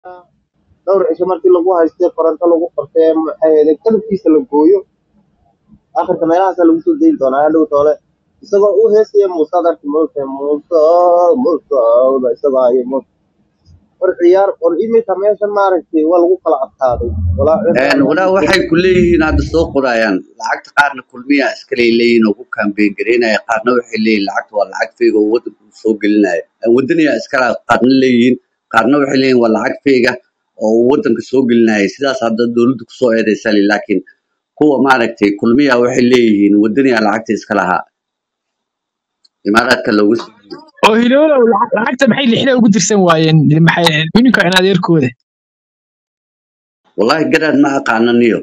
dhowr cisho markii lagu haystay koronto lagu qortay maxay ahayd qalabkiisa la gooyo akhirka meelahaasa lagu soo dayi doonaa hadhow toole isagoo u heesaya muuse adarki muuse muuse muuse isagoo hayo muuse war ciyaar war iminka meeshan maaragtay waa lagu kala adkaaday walaa Een, walaa waxay ku leeyihiin hadda soo qorayaan lacagta qaarna kulmiya iskale leeyihiin oo ku kambeyn gareynaya qaarna waxay leeyihiin lacagta waa lacag feega oo wadanka uu soo gelinaya Een, wadaniya iskala qaarna leeyihiin qaarna waxay leeyihiin waa lacag feega oo uu wadanka soo gelinaya sidaas hadda dowladda kusoo eedeysa le laakiin kuwa maaragtay kulmiya waxay leeyihiin wadaniya lacagta iska lahaa imaaraadka loogu soo oo hiloolow lacag- lacagta maxay lixda ugu dirsan waayeen maxay ininka in adeerkooda wallahi garaad ma aqaana niyo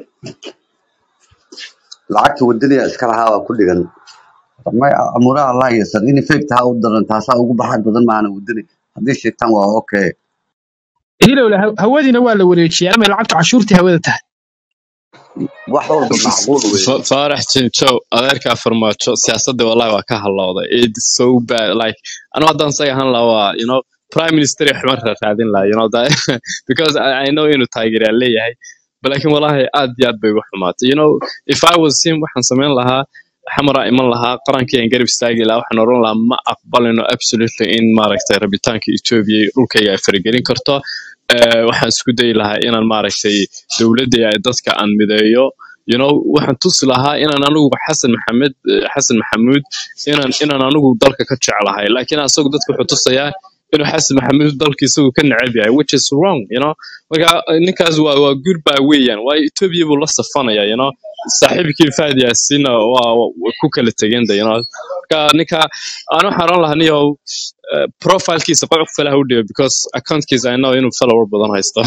lacagta wadaniya iska lahaa waa ku dhigan may amuraha allah yasan in effect ha u daran taasaa ugu baxad badan maana wadani haddii sheegtaan waa okay hilowla ha- hawadiina waa la wareejiyay ama lacagta cashuurtii hawada tahay wax walba macquul wey Fa- faarax jinjow adeerkaa farmaajo siyaasadda wallahi waa ka halowday it's so bad like anu haddaan isaga ahaan lahaa waa you know prime minister iyo xuman raadin lahaa you know that because I, I know inuu taageeraan leeyahay but laakiin wallahi aad iyo aad bay ugu xumaatay you know if I was him waxaan samayn lahaa xamaraa iman lahaa qarankaygan garab istaagi lahaa waxaan oran lahaa ma aqbalino absolutely in maaragtay rabitaanka Ethiopia iyo dhulkayga ay faragelin karto Eh, waxaan isku dayi lahaa inaan maaragtay dowladda ay dadka aan mideeyo you know waxaan tusi lahaa inaan anigu xasan maxamed eh, xasan maxamuud inaan inaan anigu dalka ka jeclahay laakiin asagu dadka wuxuu tusayaa inuu xasan maxamuud dalka isagu ka neceb yahay which is wrong you know marka eh, ninkaas waa waa goodbye weeyaan waayo ethiopia buu la safanaya you know saaxiibkii fahad yaasiinna waa waa ku kala tegeen de you know marka ninka aan waxaan oran lahaa niyow eh, profilkiisa qof kale ha u dhigo because accountkiisa I know inuu follower badan haysto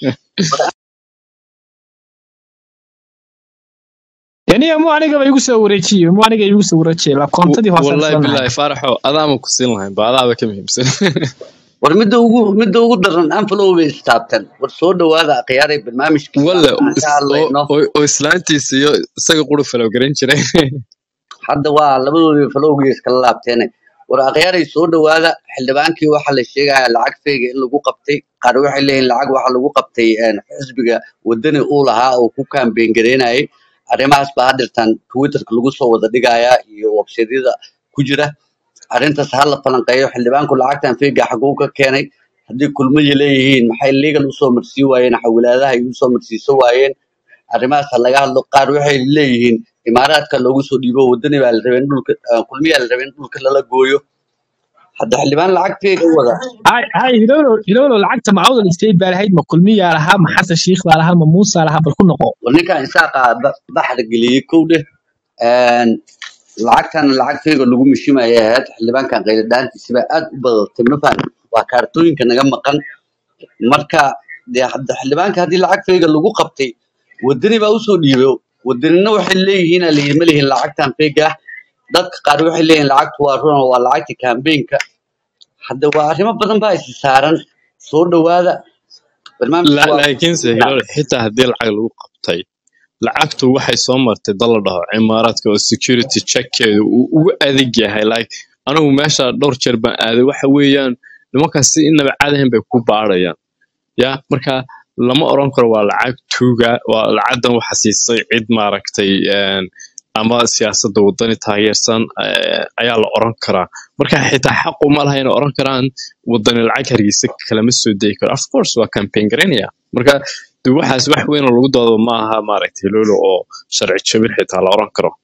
yani mu anigaba igu soo wareejiye mu aniga igu soo wareejiye la koontadii hoose wallahi aan billahi faaraxo adaama ku siin lahayn ba adaaba ka muhiimsan war midda ugu midda ugu daran anfalow bay istaabteen war soo dhawaada akhyaaray barnaamijkiisa walle aan ka hadlayno oo oo islaantiisa iyo isaga quru falow garan jiray hadda waa labadoodii falowgii iskala laabteene war akhyaaray soo dhawaada xildhibaankii waxaa la sheegaya lacag feega in lagu qabtay qaar waxay leeyihin lacag waxaa lagu qabtay een, xisbiga wadani uu lahaa oo ku kaambeyn gareynayay arrimahaas baa haddirtan twitterka lagu soo wada dhigayaa iyo websaydyada ku jira arrintaas ha la falanqeeyo xildhibaanku lacagtan feega xaguu ka keenay haddii kulmadii leeyihiin maxay legal usoo marsii waayeen xawilaadaha ay usoo marsiiso waayeen arrimahaas ha laga hadlo qaar waxay leeyihiin imaaraadka loogu soo dhiibo wadani baa la rabay in dhulka ah, kulmiyaa la rabay in dhulka lala gooyo hadda xildhibaan lacag feega wada hay hay hilowlo hilowlo lacagta ma awdal state baa lahayd ma kulmiyaa lahaa ma xasan shiikh baa lahaa ma muusa lahaa bal ku noqo war ninkan isaaqa ba- baxda geliyey kow dheh een, lacagtan lacag feega lagu mishimayay ahayd xildhibaankan qayladhaantiisa baa aad u badatay ma fahan waa kaartooyinka naga maqan marka dee hadda xildhibaanka haddii lacag feega lagu qabtay wadani baa usoo dhiibay wadanina waxay leeyihiin aa layidhi ma lihin lacagtan feega ah dadka qaar waxay leeyihiin lacagtu waa run oo waa lacagta kambeynka hadda waa arrimo badan baa isi saaran soo dhawaada barnaamijku La- waa laakiinse hilal xitaa haddii lacag lagu qabtay lacagtu waxay soo martay dal la dhaho cimaaraadka oo security checkkeedu uu ugu adag yahay like anigu meesha dhowr jeer baan aaday waxa weeyaan nimankaas si inaba caadahan bay ku baarayaan ya marka lama oran karo waa lacag tuuga waa lacagdan waxa siisay cid maaragtay een, ama siyaasadda wadani taageersan eh, ayaa la oran karaa marka xitaa xaqu ma laha inay oran karaan wadani lacag hargeysa kalama soo deyi karo of course waa campaign garanaya marka de waxaas wax weyn oo lagu doodo ma aha maaragtay lolo oo sharci jabin xitaa la oran karo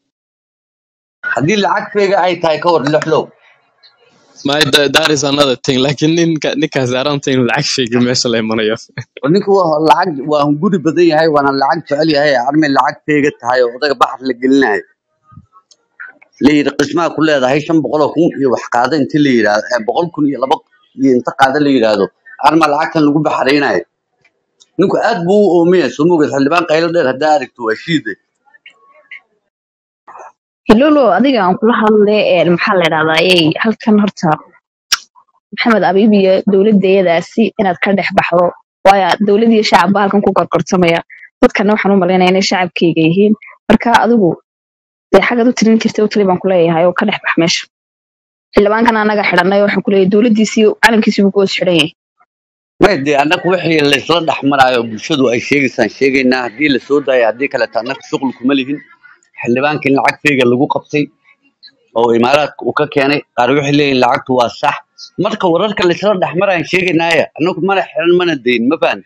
haddii lacag feega ay tahay ka hor lixlow my that, that is another thing laakiin ninka ninkaas aranta inuu lacag sheegay meesha la imanayo ninku waa lacag waa hunguri badan yahay waana lacag jecel yahay armay lacag feega tahay oo odaga baxar la gelinayo la yidhi qismaha ku leedahay shan boqol oo kun iyo wax qaada inti la yidhaahdo eh, boqol kun iyo laba iyo inta qaada la yidhaahdo arma lacagtan lagu baxaraynayo ninku aad buu u oomaya soo mogeed xildhibaan qaylo dheer haddaa aragto waa shiide hilolo adiga aan kula hadlay ee maxaa la dhahdaa ey halkan horta maxamed abiib iyo dowladayadaasi inaad ka dhex baxdo waayo dowlad iyo shacabba halkan ku gorgortamaya dadkana waxaan u malaynaya inay shacabkeyga yihiin marka adigu dee xagaad u tirin jirtay u tali baan kuleeyahay oo ka dhex bax meesha xildhibaankan anaga xidhanay waxaan kuleeyahay dowladdiisii calankiisii buu ku hoos xidhan yahay may dee annaga wixii laysla dhex maraayo bulshadu ay sheegaysaan sheegaynaa haddii la soo daayo haddii kaleeto annaga shuqul kuma lihin xildhibaankii lacag feyga lagu qabtay oo imaaraadka uu ka keenay qaar waxay leeyihin lacagtu waa sax marka wararka laysla dhex marayaan sheegaynaaya annagu mana xiran mana dayn ma fahan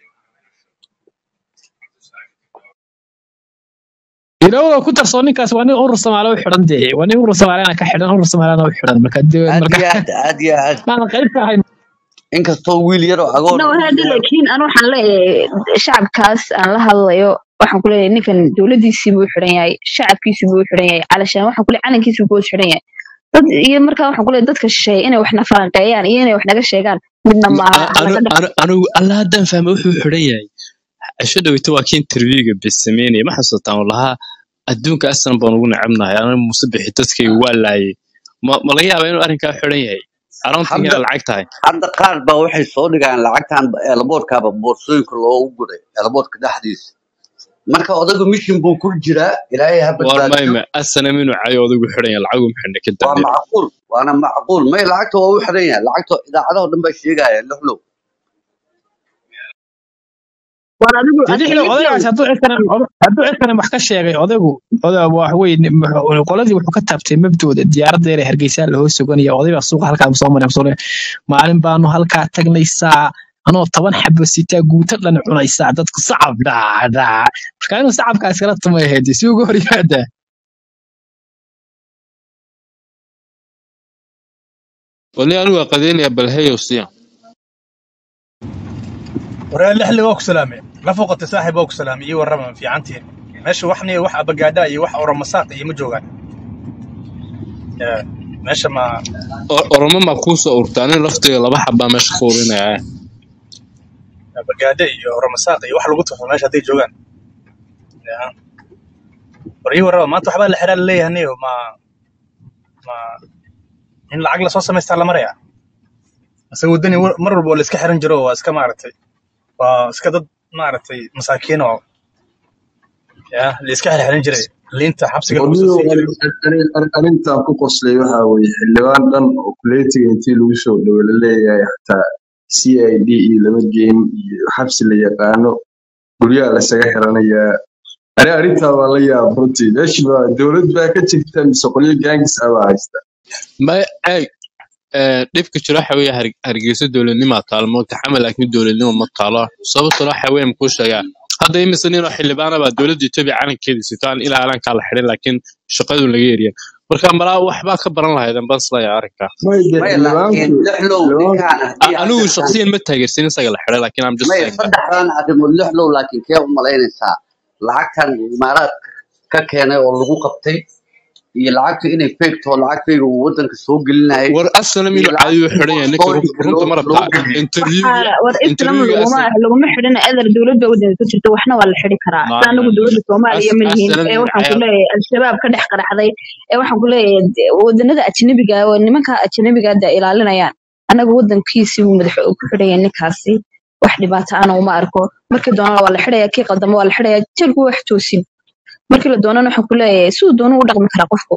ilowda ku darso ninkaas waa nin urur soomaali u xidhan dee waa nin urur soomaaliyana ka xidhan urur soomaaliyana u xidhan marka dee aad marka iyo aad aad iyo aad maadan qayb ka ahayn inkastoo wiil yaroo agoon no uu hada joogo laakiin anu waxaan leeyahay shacabkaas aan la hadlayo waxaan ku leeyahay ninkan dowladiisii buu xidhan yahay shacabkiisii buu xidhan yahay calashaan waxaan ku leeyahay calankiisii buu xidhan yahay dad iyo markaa waxaan ku leeyahay dadka shisheeye inay wax na falanqeeyaan iyo inay wax naga sheegaan midna maaha A- hala anu ka dhex anu anigu alla haddaan fahmay wuxuu xidhan yahay cisho dhaweyta waa kii interviewga bes sameynaya ma xasuutaan oo lahaa adduunka aslan baan ugu necebnahay ana muuse bixi dadkayga waa laayay ma ma laga yaabaa inuu arrinkaa xidhan yahay aroontii hadda inay lacag tahay hadda qaar baa waxay soo dhigaan lacagtan eelaboodkaaba boorsooyinka loogu guray eelaboodka dhexdiisa marka odaygu mishin buu ku jiraa ilaahay ha war badbaadiyo mayme asanam inuu cayo odaygu xidhan yahay lacagu maxidhna ka waa dambeeya macquul waana macquul may lacagta waa u xiran yahay lacagta idaacadaho dhan baa sheegaya lixlow war adigu dee adiga lixlow lixlow odaygaas hadduu cidkana hadduu cidkana wax ka sheegay odaygu oday wax wey qoladii wuxuu ka taabtay mabdooda diyaaradda yar ee hargeysa la hoos soganaya oday baa suuqa halkaa soo maray soo maalin baanu halkaa tagnaysaa anoo toban xabo sitaa guuto dhan cunaysaa dadku sacab dhaa dhaa marka inuu sacabkaas kala tumay ahayd si ugu hor yimaadaa wali anigu waa qadeynaya balheyow siya waree lixli waa ku salaamay la foqata saaxib waa ku salaamay iyo warrama fiicantiin meesha waxni wax abagaadha iyo wax oramasaaq iyo ma joogaan Ee, meesha ma O- oromo maa kuu soo urta aniga laftiga laba xabaa meesha ku urinaya abagaadha iyo oramasaaq iyo wax lagu tufo meesha hadday joogaan Ya. war iyo warrama maanta waxbaa la xiraa laleeyahay niyo ma ma in lacag lasoo samaystaa la maraya ase waddani war- mar walba oo la iska xiran jiro waa iska maaragtay waa iska dad maaragtay masaakiin oo ya la iska xirxiran jiray liinta xabsiga lagu soo waliyo siin jiray arrintan ku qoslay waxa weeye xildhibaan dhan oo kuleetiga intii lagu soo dhowo la leeyahay xataa c i d iyo lama geyn iyo xabsi la yaqaano guryaha lasaga xiranayaa ani arrintaa waa la yaab runtii meeshi baa dowlad baa ka jirta mise qolyo gaangis ah baa haysta ma eeg ee, dhibka jiro waxa weeye Har- hargeysa dowladnimaa taalo moogta xamal laakiin dowladnimo ma taalo sababtuna waxa weeye makuu sheegaa hadda imise nin oo xildhibaana baa dowladda etoobiya calankeeda sito aan ilaa alankaa la xidhin laakiin shaqadu laga eriya marka malaa waxbaa ka baran lahaydan baan islayaa arrinkaa may de may laakiin xildhibaanku lixlow xildhibaanku ninkaan haddii A- anigu hadda shakhsiyan ma taageersin isaga la xidhay laakiin am just may saying that saddexdan arrimood lixlow laakiin kee u malaynaysaa lacagtan imaaraadka ka keenay oo lagu qabtay iyo lacagtu inay feegto lacag feega uu wadanka soo gelinayay war asalam iyo inuu caadiyo lacagtii xidhan yahay ninka runta boorsooyinka runta loo ma loo rabtaa gudbiyey interviewga waxaa war islam interviewga laguma asal laguma xidhina adar dowladda wadanka ka jirta waxna waa la xidhi karaa ma sida anagu dowladda soomaaliya as ma lihin asalam ee inuu waxaan ku cayaar leeyahay al-shabaab ka dhex qaraxday ee waxaan ku leeyahay de- wadanada ajnabiga ah oo nimanka ajnabiga hadda ilaalinayaan anagu wadankiisii buu madax ku xidhaya ninkaasi wax dhibaato ana uma arko markii doonana waa la xidhaya kii qaldama waa la xidhaya jeelku wax toosin markii la doonana waxaan ku leeyahay siduu doonu u dhaqmi karaa qofku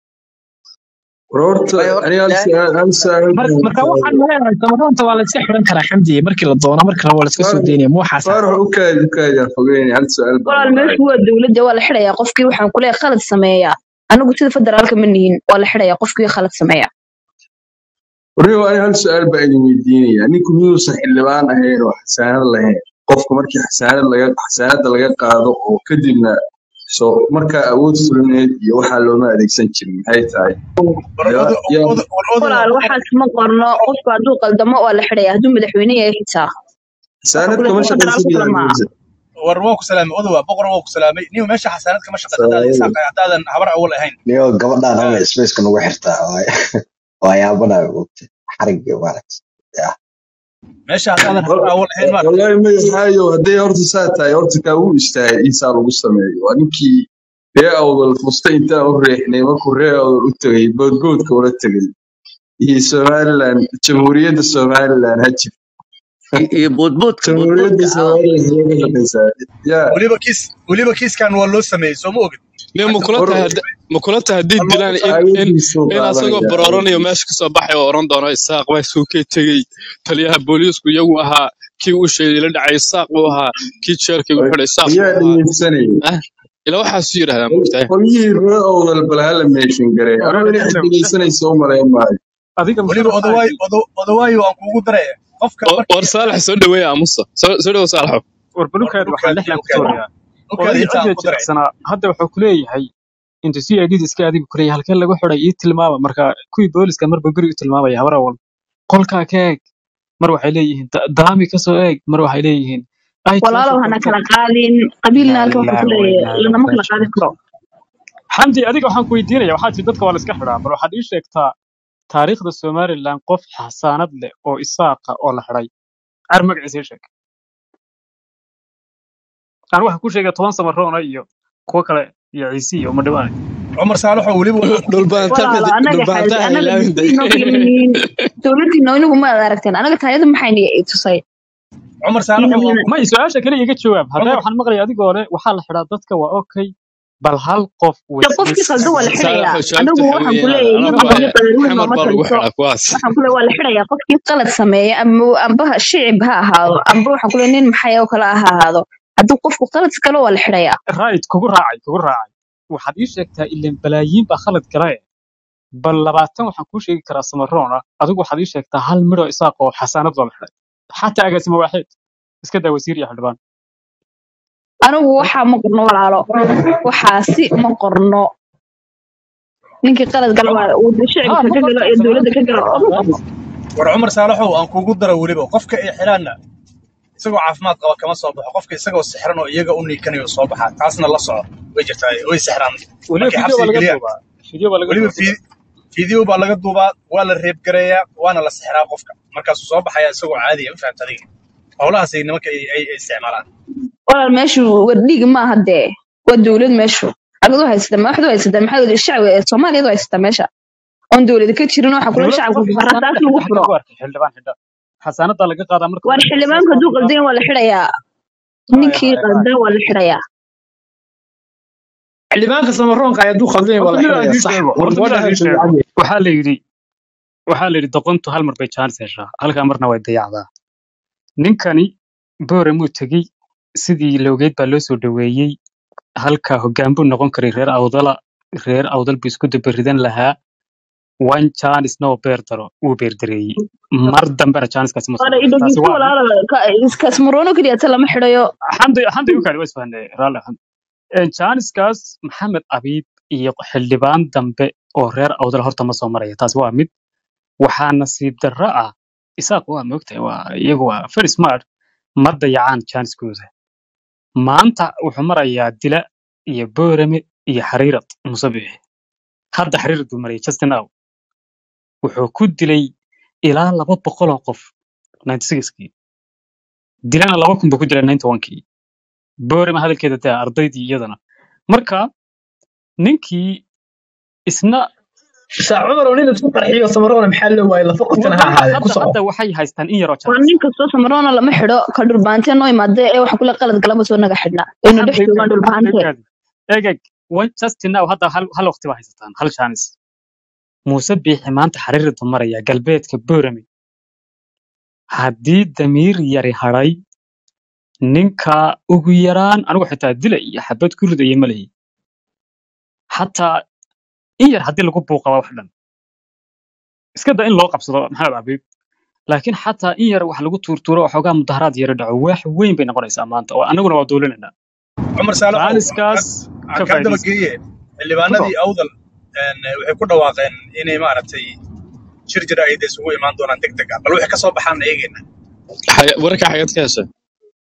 war horta may horta ani hal ilaahay su-aal hal su-aal Mar- baan marka qabaa. waxaan maleeyahay samaroonta waa la iska xiran karaa xamdi markii la doono markii la waa la iska soo faarax daynaya ma waxaas ah faarax u kaadi u kaadi aan fogeynaya hal su-aal baan walaal walaacay meeshu waa dowladda waa la xidhaya qofkii waxaan ku leeyahay khalad sameeya anagu sida federaalka ma nihin waa la xidhaya qofkii khalad sameeya warriyo ani hal su-aal baa idin weydiinaya ninku miyuusan xildhibaan ahayn oo xasaanad lahayn qofku markii xasaanad laga xasaanada laga qaado oo kadibna soo markaa awood fulineed iyo waxaa looma adeegsan jirin maxay tahay war yaa odo yaa odo war odo walaal waxaas ma qorno qofku hadduu qaldamo waa la xidhaya hadduu madaxweyne yahay xitaa waxaan xasaanad ku kama leeyahay shaqaysan federaalku kale yahay maaha muuse war waa ku salaamay odo waa boqor waa ku salaamay niyo meesha xasaanad kama shaqaysa haddaad Saaway. isaaq haddaadan habar awal ahayn niyo gabadhaan Ya. hama spaceka nagu xirtaa waay waa yaabanayo ogta xarigga maaragta ya meesha haddaadan habar Wal- awal ahayn maaragtay wallahi ma yaxaayo hadday horta saa tahay horta kaa wuu istaagay insaa lagu sameeyo waa ninkii ree awdal fusta intaan u reexnay markuu ree awdal u tegay boodboodka ula tegay iyo somaliland jamhuuriyadda somaliland ha jir iyo boodboodka jamhuuriyadda boodboodka ah somaliland iyaga shaqaysaa yaa weliba kiis weliba kiiskan waa loo sameeyey soo ma ogid ne ma lacagta kula war tahay hadda- ma kula tahay haddii waa loo dilaan in in aayadiisuu in asagoo qaadanaya barooranayo aayadiisa meesha kasoo baxay oo oran doono isaaq waa suukay tegey taliyaha booliisku iyagu ahaa kii uu sheegay la dhacay saaq buu ahaa kii jeelkii u xidhay saaq buu yaa ahaa dhegeysanaya ah ila waxaasu yidhahdaa mogtahay qolyihii ree owdal bal hala meeshin garay anuu walaal inay dhexdow dhegeysanaysa u malayn maayo adiga weliba musharax odawaayo odo- odawaayo aan kuugu daray qofka war markii war saalax soo dhaweeya aamusa soo soo dhawo saalaxo war warbalukaad waxaan dhulkaadii dhexdan ku dhulkaadii tuurayaa dhulkaadii odayga inta aan cidda ku daray jilicsanaa hadda wuxuu ku leeyahay inta si aidid iska adiga kuleeyahay halkeen lagu xidhay ii tilmaama marka kuwii booliska marba guri u tilmaamaya habar awal qolkaa ka eeg mar waxay leeyihiin "Da- daami ka soo eeg mar waxay leeyihiin ay walaalow toosha hana kale kala qaadin qabiilna inaa halka wuxuu lillahi ku wa leeyahay inaa lanama ilaihi kala qaadi raajicuun karo xamdi adiga waxaan ku weydiinaya waxaa tii dadka waa la iska xidhaa bal waxaad ii sheegtaa taariikhda somalilan qof xasaanad leh oo isaaqa oo la xidhay car magaciisa ii sheeg aan waxaan ku sheegay toban samaroona iyo kuwo kale iyo ciise iyo madhawaane cumar saalaxoo weliba waxaan kuugu daray walaalo dhulbaantaa anaga dhulbaantaa xaasi anaga ilaawin disiinoo kala yihiin dowladiina inagu ma ad aragteen anaga taayada maxayna i tusay cumar saalaxoo waan may su-aasha kale iga jawaab haddaa cumar waxaan maqlaya adigoo le waxaa la xidhaa dadka waa okay bal hal qof de qofkii qaldan waa la xidhayaa saalaxo jawaabta anigu waxaa waxaan ku weeyaan leeyahay anagu iyadoo waa xamar baa lagu qadar weyn nooma taliso xidhaa kuwaas waxaan ku leeyahay waa la xidhayaa qofkii qalad sameeya ama amba shicib ha ahaado amba waxaan ku leeyahay nin maxay oo kale ha ahaado hadduu qofku qalad galo waa la xidhayaa right kugu raacay kugu raacay waxaad ii sheegtaa ileen balaayiin baa khalad galae bal labaatan waxaan kuu sheegi karaa samaroon ah adigu waxaad ii sheegtaa hal midho isaaq oo xasaanad loo la xidhay xataa agaasimo waaxid iska daa wasiir iyo xildhibaan anigu waxaa ma qorno walaalo waxaasi ma qorno ninkii qalad gala waa uu ha shicibka ma ka galo qorto iyo dowladda ka samaroon galo oo ma qorno war cumar saalaxow aan kuugu dara weliba qofka ay xidhaanna isagoo caafimaad qaba kama soo baxo qofka isagoo sixran oo iyaga u niikanayo soo baxaa taasna la soco way jirtaa way sixraan weliba markay video baa xabsiga laga geliyaan duubaa video baa laga weliba duubaa fi- fiideo baa laga duubaa waa la reebgareeyaa waana la sixraa qofka markaasuu soo baxayaa isagoo caadiya ma fahamta adiga howlahaasay nimanka ay ay- ay isticmaalaan walaal meeshu wardhiig maaha dee waa dowlad meeshu agadu haysata madaxdu haysata maxaa shacbiga ee soomaaliyadu haysata meesha oon dowlad ka jirin waxaa kula dowladda shacabka qofkii fuqara xasaanada taas lagu xidha furo xagee ku arkay xildhibaan xidha xasaanadaa laga qaadaa marka waar uu isaaq xildhibaanka hadduu qaadaa qaldan waa la xidhayaa haya ninkii haya haya qaldan waa la xidhayaa xildhibaanka samaroonka ayaa hadduu khaldan yahay waa horta la mid aan xidhayaa idiin sax sheego war horta mid aan gabadha idiin ha sheego fiican waxaa la yidhi waxaa la yidhi doqontu hal mar bay jaanis heshaa halkaa marna way dayacdaa ninkani boore muu tegey sidii loogeed baa loo soo dhoweeyey halka hoggaan buu noqon karay reer awdala reer awdal buu isku dabaridan lahaa one jaanis noo beer daro wuu beerdareeyey mar dambena jaaniskaasi ma soo waana noqon taasi idhegeysto waa mid walaala kasmaroono keliya ta lama xidhayo xamdi xamdi u kaadi waa isfahanay raalli xamdi jaaniskaas maxamed abiib iyo xildhibaan dambe oo reer awdal horta ma soo maraya taas waa mid waxaa nasiib darro ah isaaq waa moogtahay waa iyagu waa very smart ma dayacaan jaaniskooda maanta wuxuu marayaa dila iyo boorame iyo xariirad musabixi hadda xariirad buu marayay justin now wuxuu ku dilay ilaa laba boqol oo qof 96kii dilana laba kun buu ku dilay 91kii boorame hadalkeeda daa ardaydii iyadana marka ninkii isna saa cumar oo nin isku qarxiyo samaroona maxaa loo waayay lafa qofkana ha hadda ahaadee ku hadda soco hadda waxay haystaan in yaroo waa jaanis nin kastoo samaroona lama xidho ka dhulbaantee noo imaadee ee waxa kule qalad galaba soo naga xidhnaa aynu dhex xamdi u joogaan kaadi xamdi u dhulbaantee kaadi eeg eeg one justin now hadda hal hal waqti baa haysataan hal jaanis muuse biixi maanta xariiradu maraya galbeedka boorame haddii damiir yari hadhay ninka ugu yaraan anigu xitaa dila iyo xabad ku ridaya ma lehi xataa in yar haddii lagu buuqaba wax dhan iska da in loo qabsado maxamed abiib laakiin xataa in yar wax lagu tuurtuuro oo xoogaa mudaharaad yara dhaco wax weyn bay noqonaysaa maanta oo annaguna waa doolinayna cumar saalaxow jaaniskaas aan ka kaa daba faa'iidaysta geeye ku xildhibaanadii soo awdal een, waxay ku dhawaaqeen inay maaragtay shir jira ay isugu imaan doonaan deg deg ah bal waxay ka soo baxaan eegayna Xaya- wararka xageed ka heshay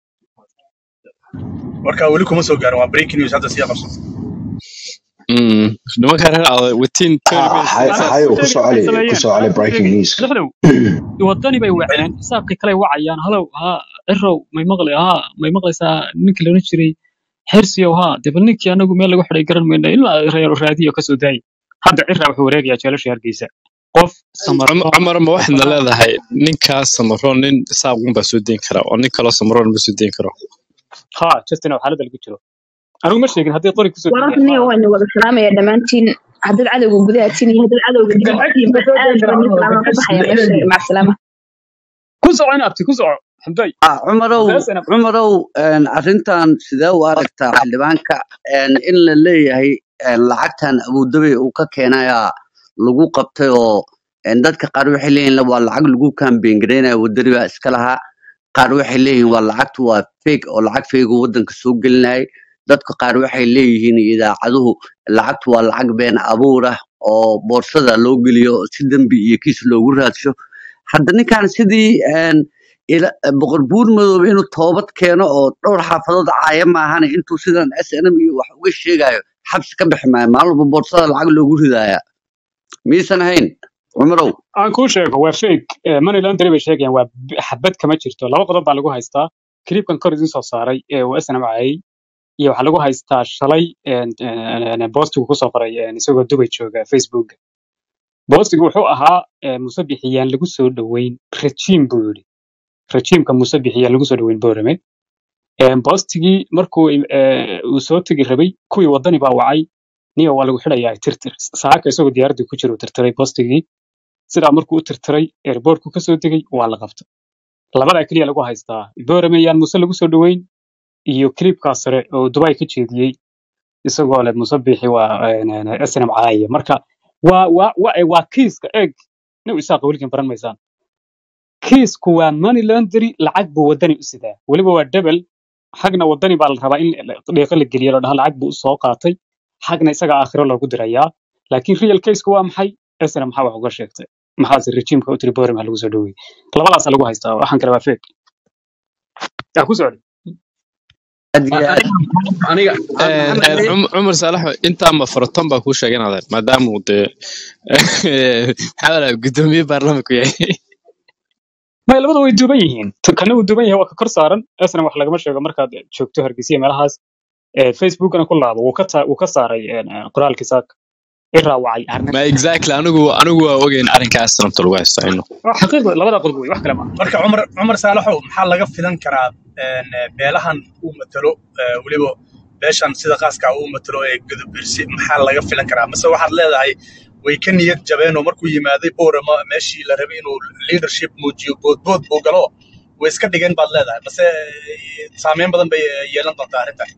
warkaa weli kuma soo gaarin waa breaking news hadda sii qabso Mm, nimanka reer awdal within 20 minutes hay anaa hay kuu ku sheegi soo waxay celi ku sameeyeen soo celi anaa kuu breaking sheegi news lixdow wadani bay waceen xisaabkii kale wacayaan halow haa cirow may maqli haa may maqlaysaa ninkii la odhan jiray xirsiyow haa dee bal ninkii anagu meel lagu xidhay garan mayna ilaa reer raadiyo ka soo daayay hadda ciraa wuxuu wareegayaa jeelasha hargeysa qof Cum- samaroon cumar ma waxaadna waxaa leedahay ninkaas samaroon nin isaaqun baa soo deyn kara oo nin kaloo samaroon ma soo deyn karo haa justin oo xaaladda lagu jiro anigu ma sheegin haddii qori kusoo wararka deynaya niyo ma waynu wada salaamaya dhammaantiin haddaad cadowga gudaha tin iyo haddaad cadowga dibadda garxagsi tin ka soo aad deyn baan kara nin cumar salaama ku garxagsi baxaya meesha lixdan macsalaama ku soco in abti ku soco xamday ah cumarow haddee snm cumarow een, arrintan sidee u aragtaa xildhibaanka een, in la leeyahay een, lacagtan abudabi uu ka keenayaa lagu qabtay oo een, dadka qaar waxay leeyihin waa lacag lagu kambeyn gareynaya wadani baa iska lahaa qaar waxay leeyihiin waa lacagtu waa fake oo lacag fake uu wadanka soo gelinayay dadka qaar waxay leeyihiin idaacaduhu lacagtu waa lacag been abuur ah oo boorsada loo geliyo si dembi iyo kiis loogu raadsho hadda ninkan sidii een, ila boqor buur madoobe inuu toobad keeno oo dhowr xaafadood caaya maahan intuu sidan s n m iyo wax uga sheegayo xabsi ka bixi maayo maalin walba boorsada lacag loogu ridaaya miyaysan ahayn cumarow aan kuu sheego waa fake Eh, money laundry bay sheegayaan waa b- xabad kama jirto laba qodob baa lagu haystaa clipkan kor idin soo saaray ee uu snm caayay iyo waxaa lagu haystaa shalay een, een, een, boostigu kusoo qoray een, isagoo dubay jooga facebook boostigu wuxuu ahaa eh, muse bixiyaan lagu soo dhoweyn rejiim buu yidhi rejiimka muse bixiyaan lagu soo dhoweyn boorame Een, boostigii markuu eh, uu soo tegi rabay kuwii wadani baa wacay niyo waa lagu xidhayaa tirtir saaka isagoo diyaaradii ku jira uu tirtiray boostigii sidaa markuu u tirtiray airportku kasoo degay waa la qabtay labadaa keliya lagu haystaa boorame yaan muse lagu soo dhoweyn iyo clipkaas sare oo dubai ka jeediyey isagoo leh musabixi waa snm caaya marka waa waa waa waa kiiska eeg nin isaaq weligan baran maysaan kiisku waa money laundry lacag buu wadani u sidaa weliba waa debel xagna wadani baa la rabaa in dhiiqo la geliyo la dhaha lacag buu u soo qaatay xagna isaga aakhiro loogu dirayaa laakiin real caseka waa maxay esna maxaa wax uga sheegtay maxaase rejiimka u tiri borim ha lagu soo dhowey labadaasa lagu haystaa waxaan kale waa feeg yaa ku socda aad iyo aad aniga ah, Een, maxamed een, haye Cum- cumar saalax intaa ma faraton baa kuu sheegay inaad ahayd, maadaama uu dee maxaa la dhahaa, guddoomiye baarlamaanku yahay may labada way duuban yihiin T- kana uu duuban yahay waa ka kor saaran esna wax lagama sheego markaad joogto hargeysa meelahaas Eh, facebookana ku laabo wuu ka taa- wuu ka saaray een, een, qoraalkii saaka i raawacay arrin ma exactly anigu anigu waa ogeyn arrinkaas nafta lagu haysto ino waa xaqiiqda labada qodob wey wax kale maaha marka cumar cumar saalaxow maxaa laga filan karaa een, beelahan uu matalo ee, weliba beeshan sida qaaska uu matalo ee gudubirsi maxaa laga filan karaa mase waxaad leedahay way ka niyad jabeen oo markuu yimaaday boorama meeshii la rabay inuu leadership muujiyo boodbood buu galo way iska dhigeen baad leedahay mase eh, saameyn badan bay eh, yeelan doontaa arrintan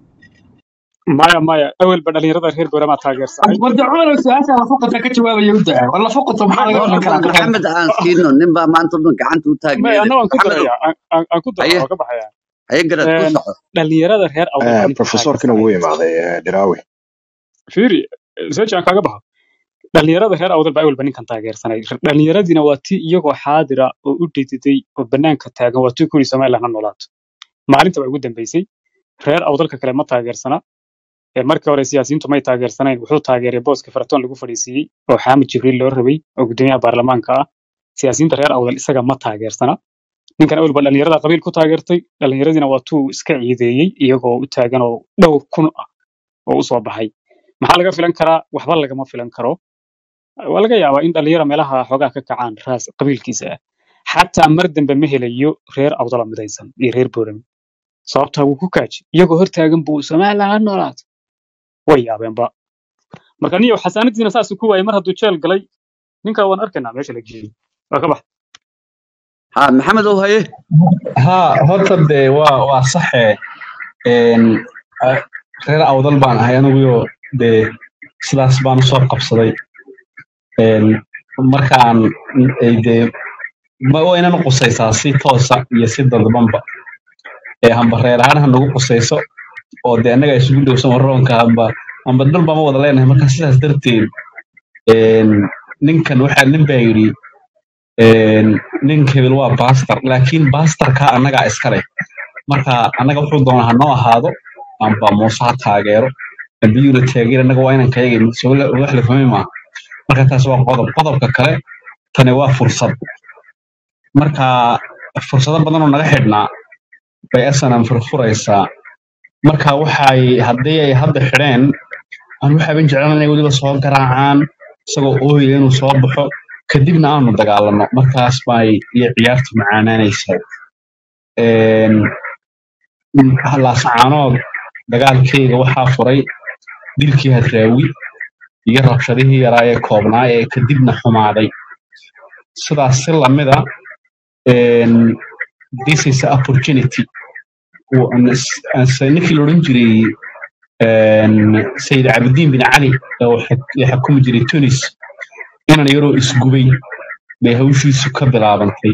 maya maya awelba dhalinyarada reer boramaa taageersanay warda cumar su'aasha la fuqata ka jawaabaya u daa war la fuqato maxaa laga horta filan bal karaa maxamed aan siino nin baa maanta o dhan gacanta u may taagneede anna waan ku maxamedow daraya aan aan- aan ku daro haye waa ka baxaya haye garad ku Een, soco dhalinyarada reer awdal Eh, ninka professorkina taageersanay wuu imaaday eh, Diraawi. fiiri seji aan kaaga baxo dhalinyarada reer awdal baa awalba ninkan taageersanay dhalinyaradiina waa tii iyagoo xaadira oo u dhididay oo banaanka taagan waa tii kuri somaliland ha noolaato maalinta waa ugu dambeysay reer awdalka kale ma taageersana Ee, markii hore siyaasiyiintu may taageersanayn wuxuu taageeray booska faratoon lagu fadhiisiiyey oo xaamid jibriil loo rabay oo gudoomiyaha baarlamaanka ah siyaasiyiinta reer awdal isaga ma taageersana ninkan awalba dhalinyarada qabiil ku taageertay dhalinyaradiina waa tuu iska ciideeyey iyagoo u taagan oo dhowr kun ah oo u soo baxay maxaa laga filan karaa waxba lagama filan karo waa laga yaabaa in dhalinyaro meelaha xoogaa ka kacaan raas qabiilkiisa ah xataa mar dambe ma helayo reer awdala midaysan iyo reer boorami sababtaa wuu ku kaaji iyagoo hortaagan buu somaliland ha noolaato way yaabeenba marka niyo xasaanadiina saasuu ku waayay mar hadduu jeel galay ninkaa waan arkaynaa meesha la geeyey waa ka bax ha maxamedow haye ها horta dee waa waa saxe een ah, reer awdal baan ahay anigu dee sidaas baan usoo qabsaday een markaan ay dee ma waa inaan qusaysaa si toosa iyo si dadbanba ee hamba reer ahaan ha nagu qusayso oo dee annaga isugu dhowsan warroonka hamba hamba dal baan ma wada leenahay marka sidaas darteed een ninkan waxaa nin baa yidhi een nin hebel waa baastar laakiin baastarka annagaa iska leh marka annaga wuxuu doonaa ha noo ahaado amba muuse ha taageero amba yura taageer annaga waa inaan kayaga wax la fahmi maaha marka taas waa qodob qodobka kale tani waa fursad marka fursado badan oo naga xidhnaa bay asanan furfuraysaa marka waxay haddii ay hadda xidheen aan waxaaban jeclaan inay weliba soo garaacaan isagoo ooyaya inuu soo baxo kadibna aanu dagaalano markaas bay iyo ciyaartu macaanaanaysaa Een, laasacaanood dagaalkeyga waxaa furay dilkii hadraawi iyo rabshadihii yaraa ee koobnaa ee kadibna xumaaday sidaas si lamida een, this is an opportunity Uu- ans- ans- ninkii la odhan jiray een, sayid cabdiin bin cali oo xak- xukumi jiray tunis inan yaroo isgubay bay hawshiisu ka bilaabantay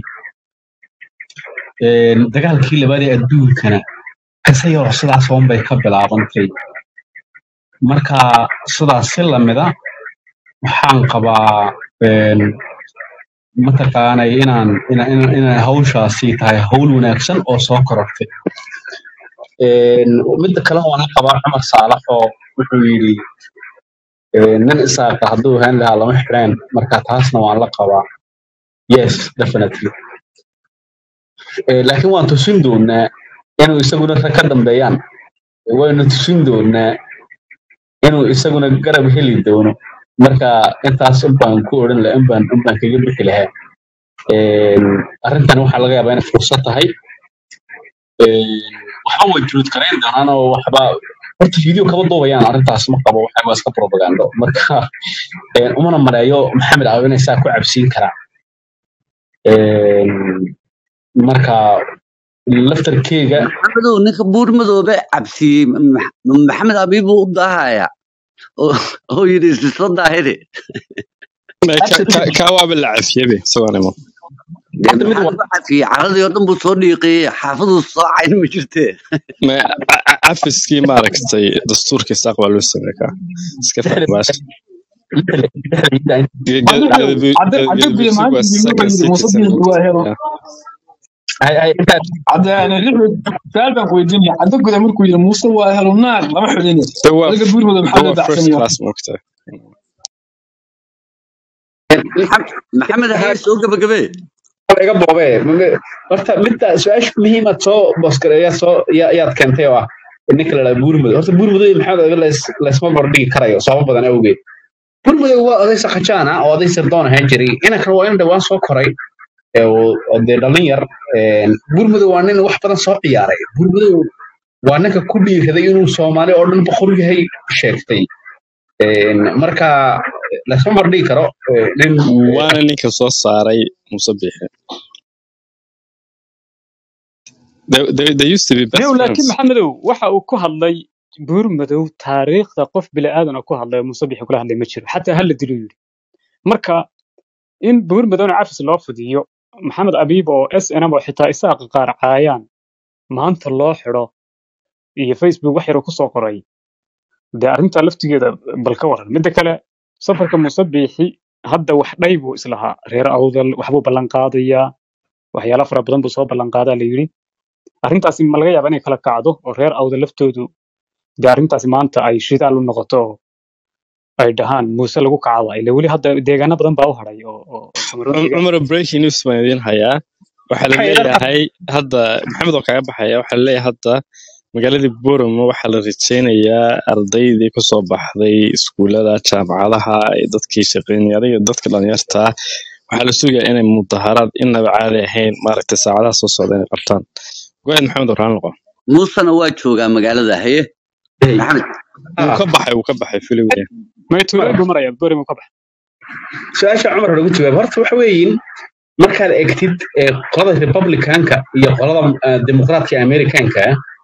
Een, dagaalkii labaad ee adduunkana kase yaroo sidaas oon bay ka bilaabantay marka sidaas si lamida waxaan qabaa een, mataqaanay inaan ina- ina- inay hawshaasi tahay hawl wanaagsan oo soo korortay Een, midda kale waan la qabaa cumar saalax oo wuxuu yidhi een, nin isaaqa hadduu ahaan lahaa lama xireen marka taasna waan la qabaa yes definitely Ee, laakiin waan tusin doonaa inuu isaguna rag ka dambeeyaan waynu tusin doonaa inuu isaguna garab heli doono marka intaas unbaan ku odhan lahaa unbaan unbaan kaga bixi lahaa Een, arrintan waxaa laga yaabaa inay fursad tahay Een, waxba way juud karayn doonaan oo waxba horta video kama duubayaan arrintaas ma qabo waxa waa iska propagando marka een, umana maleeyo maxamed aaw inay saa ku cabsiin karaa Een, marka laftarkeyga maxamedow ninka buur madoobe cabsiyey Ma- Ma- maxamed abiib buu u daahaya oo oo yidhi isla daahiri Ma- ka- absolutely ka- kaa waaba la cafiyebe isagoonimo dee horta mid maxaa waa lagu cafiyey caradii oo dhan buu soo dhiiqiyey xaafaduu soo cayn ma jirtee Ma- ca- ca- cafiskii maaragtay dastuurka isaaq waa loo sameey kaa iska dhexda fahmaas dhexda dhexda cadde cadde cadde biyo galbeedsigu waa maalintii second wuxuu yidhi muuse citizen biyo waa helo hay hay intaad cadde yani lixdu su'aal baan ku weydiinaya cadde guda markuu yidhi muuse waa helo naag lama xulini de waa adiga buur mada de maxaa la waa first dacsanaya class moogtaa Maxam- maxamed haye soo gabagabee iga boobe horta midda su-aasha muhiimaad soo booskareeya soo ya- yaad keentay oo ah ninka la dhaha buurmado horta buurmado iyo maxamed oga laysma bardhigi karayo sababo badan awgeed buurmado waa oday sakajaan ah oo oday sirdoon ahaan jiray inankan waa in dhawaan soo koray ee uu- oo dee dhallin yar Een, buurmado waa nin wax badan soo ciyaaray buurmado waa ninka ku dhiiraday inuu soomaali oo dhan boqor yahay sheegtay Een, marka laysma bardhigi karo ee, nin waana ninka soo saaray muuse biixi they, they, they used to be best yow laakiin friends maxamedow waxa uu ku hadlay buur madow taariikhda qof bili aadan oo ku hadlay oo muuse bixi kula hadlay ma jiro xataa hala dilo yidhi marka in buur madowna cafis loo fidiyo maxamed abiib oo s n m oo xitaa isaaqa qaar caayaan maanta loo xidho iyo facebook wax yar oo kusoo qoray dee arrintaa laftigeeda bal ka waran midda kale safarka muuse biixi hadda wax dhay buu islahaa reer awdal waxbuu ballan qaadayaa waxyaalo fara badan buu soo ballan qaadaa la yidhi arrintaasi ma laga yaabaa inay kala kacdo oo reer awdal laftoodu dee arrintaasi maanta ay shidaal u noqoto oo ay dhahaan muuse lagu kacaba ile weli hadda deegaano badan baa u hadhay oo oo Cameroon Um- deegaan cumar breaking news baan idiin hayaa waxaa la waxay ila leeyahay hadda maxamed oo kaga baxaya waxaa la leeyahay hadda magaaladii Booramo waxaa la rajeynayaa ardaydii kasoo baxday iskuulada jaamacadaha ee dadkii shaqeynaya adiga dadka dhalinyarta ah waxaa la sugayaa inay mudaharaad inaba caadi ahayn maaragtay saacadaha soo socda inay qabtaan go-aad maxamed oo raan noqo muusena waa joogaa magaalada haye maxamed wuu ka baxay wuu ka baxay filiwaya maytuulee buu maraya borim uu ka baxa su-aasha cumar lagu jawaab horta waxa weeyin markaad egtid ee qolada republicanka iyo qolada eh, dimuqraadka ee americanka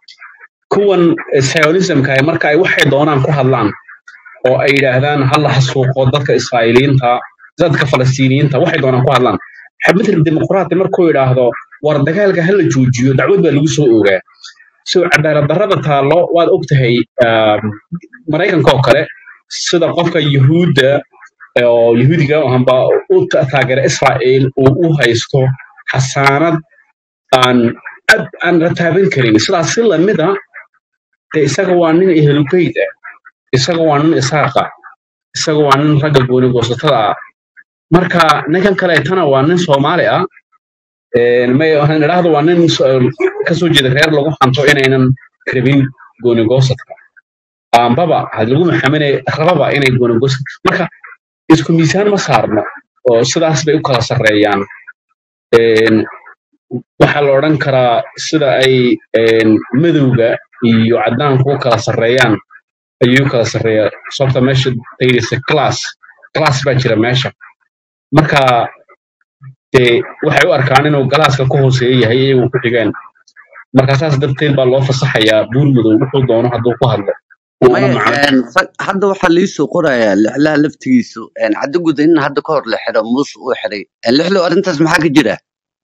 kuwan zionismka ah, marka ay waxay doonaan ku hadlaan oo ay yidhaahdaan ha la xasuuqo dadka israa'iiliyiinta dadka falastiiniyiinta waxay doonaan ku hadlaan xabmithil dimuqraati markuu yidhaahdo war dagaalka ha la joojiyo dacwad baa lagu soo ogaa so cadaalad darrada taallo waad ogtahay um, maraykanka oo kale sida qofka yuhuudda oo yuhuudiga amba u ta- taageera israa'iil uu u haysto xasaanad aan ad aan la taaban karin sidaas si lamida dee isaga waa nin ehelugeyd ah isaga waa nin isaaqa isaga waa nin ragga gooni goosatada ah marka ninkan kaleetana waa nin soomaali ah Een, may waxaan idhaahdo waa nin so- kasoo jeeda reer lagu hanto inaynan rabin gooni goosadka ambaba had lagu maxaminay rababa inay gooni goosad marka isku miisaan ma saarno oo sidaas bay u kala sarreeyaan Een, waxaa la odhan karaa sida ay een, madowga iyo caddaanku u kala sarreeyaan ayuu u kala sarreeyaa sababta meesha tayidisa class class baa jira meesha marka dee waxay u arkaan inuu galaaska ku hooseeya yahay iyagu ku xigeen marka saas darteed baa loo fasaxayaa buur madow wuxuu doono hadduu ku hadlo uuna maya macno een, rag- hadda waxaa liisoo qorayaa lixlaha laftigiisu een, caddo guda in hadda ka hor la xiro muuse uu xiray Een, lixlow arrintaas maxaa ka jira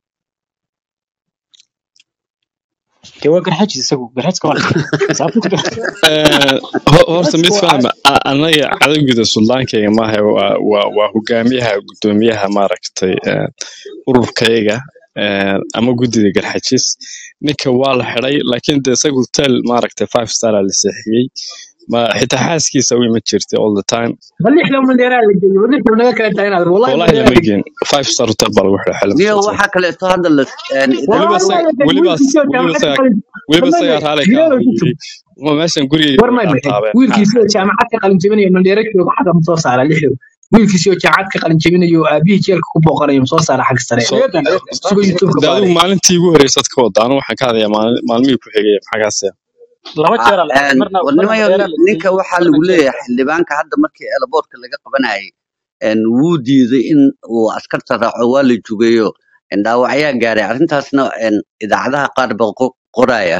dee waa garxajis isagu garxajka waa la xiray sababta ku jira Eh, ho- horta mid fahma a- anaga cadowgida suldaankayga maaha waa waa waa hogaamiyaha gudoomiyaha maaragtay eh, ururkayga eh, ama guddida garxajis ninka waa la xiday laakiin de isaga hotel maaragtay five star aa la seexiyey ma xitaa xaaskiisa u ima jirtay all the time balix loo mandheeraa la geeyo balix loo naga kala tahay inaad wallahi wallahi mandheeraa lama geen five star hotel baa lagu xiday xilib niyo hotel waxaa kaleeto hadda la een, weliba wallahi idaacadaha isaga waa weliba la geeyo wiilkiisii oo weliba jaamacad ka isaga qalin weliba wallahi isaga raali ka gilada ah ku yiri ma meeshan gurigayga war may kaa may taabeen wiilkiisii oo jaamacad ka qalin jebinayo mandheera jooga xagga ma soo saara lixdow wiilkiisii oo jaamacad ka qalin jebinayo oo aabihii jeelka ku booqanayo ma soo saara xag sare so naga daa naga daa isagoo youtube-ka de adigu baaray maalintii ugu horreysad ka wada anigu waxaan ka hadlayaa maalin- maalmihii ku xigay maxagaase laba Ah, jeer aa la xiray een, marna war marna nimayo mandheeraa la ninka geeyey waxaa marna lagu jeelka leeyahay xildhibaanka hadda markii eelaboorka laga qabanayay een, wuu diiday in uu askarta raaco waa la jugeeyo een, dhaawacyaa gaaray arrintaasna een, idaacadaha qaar baa qo- qoraya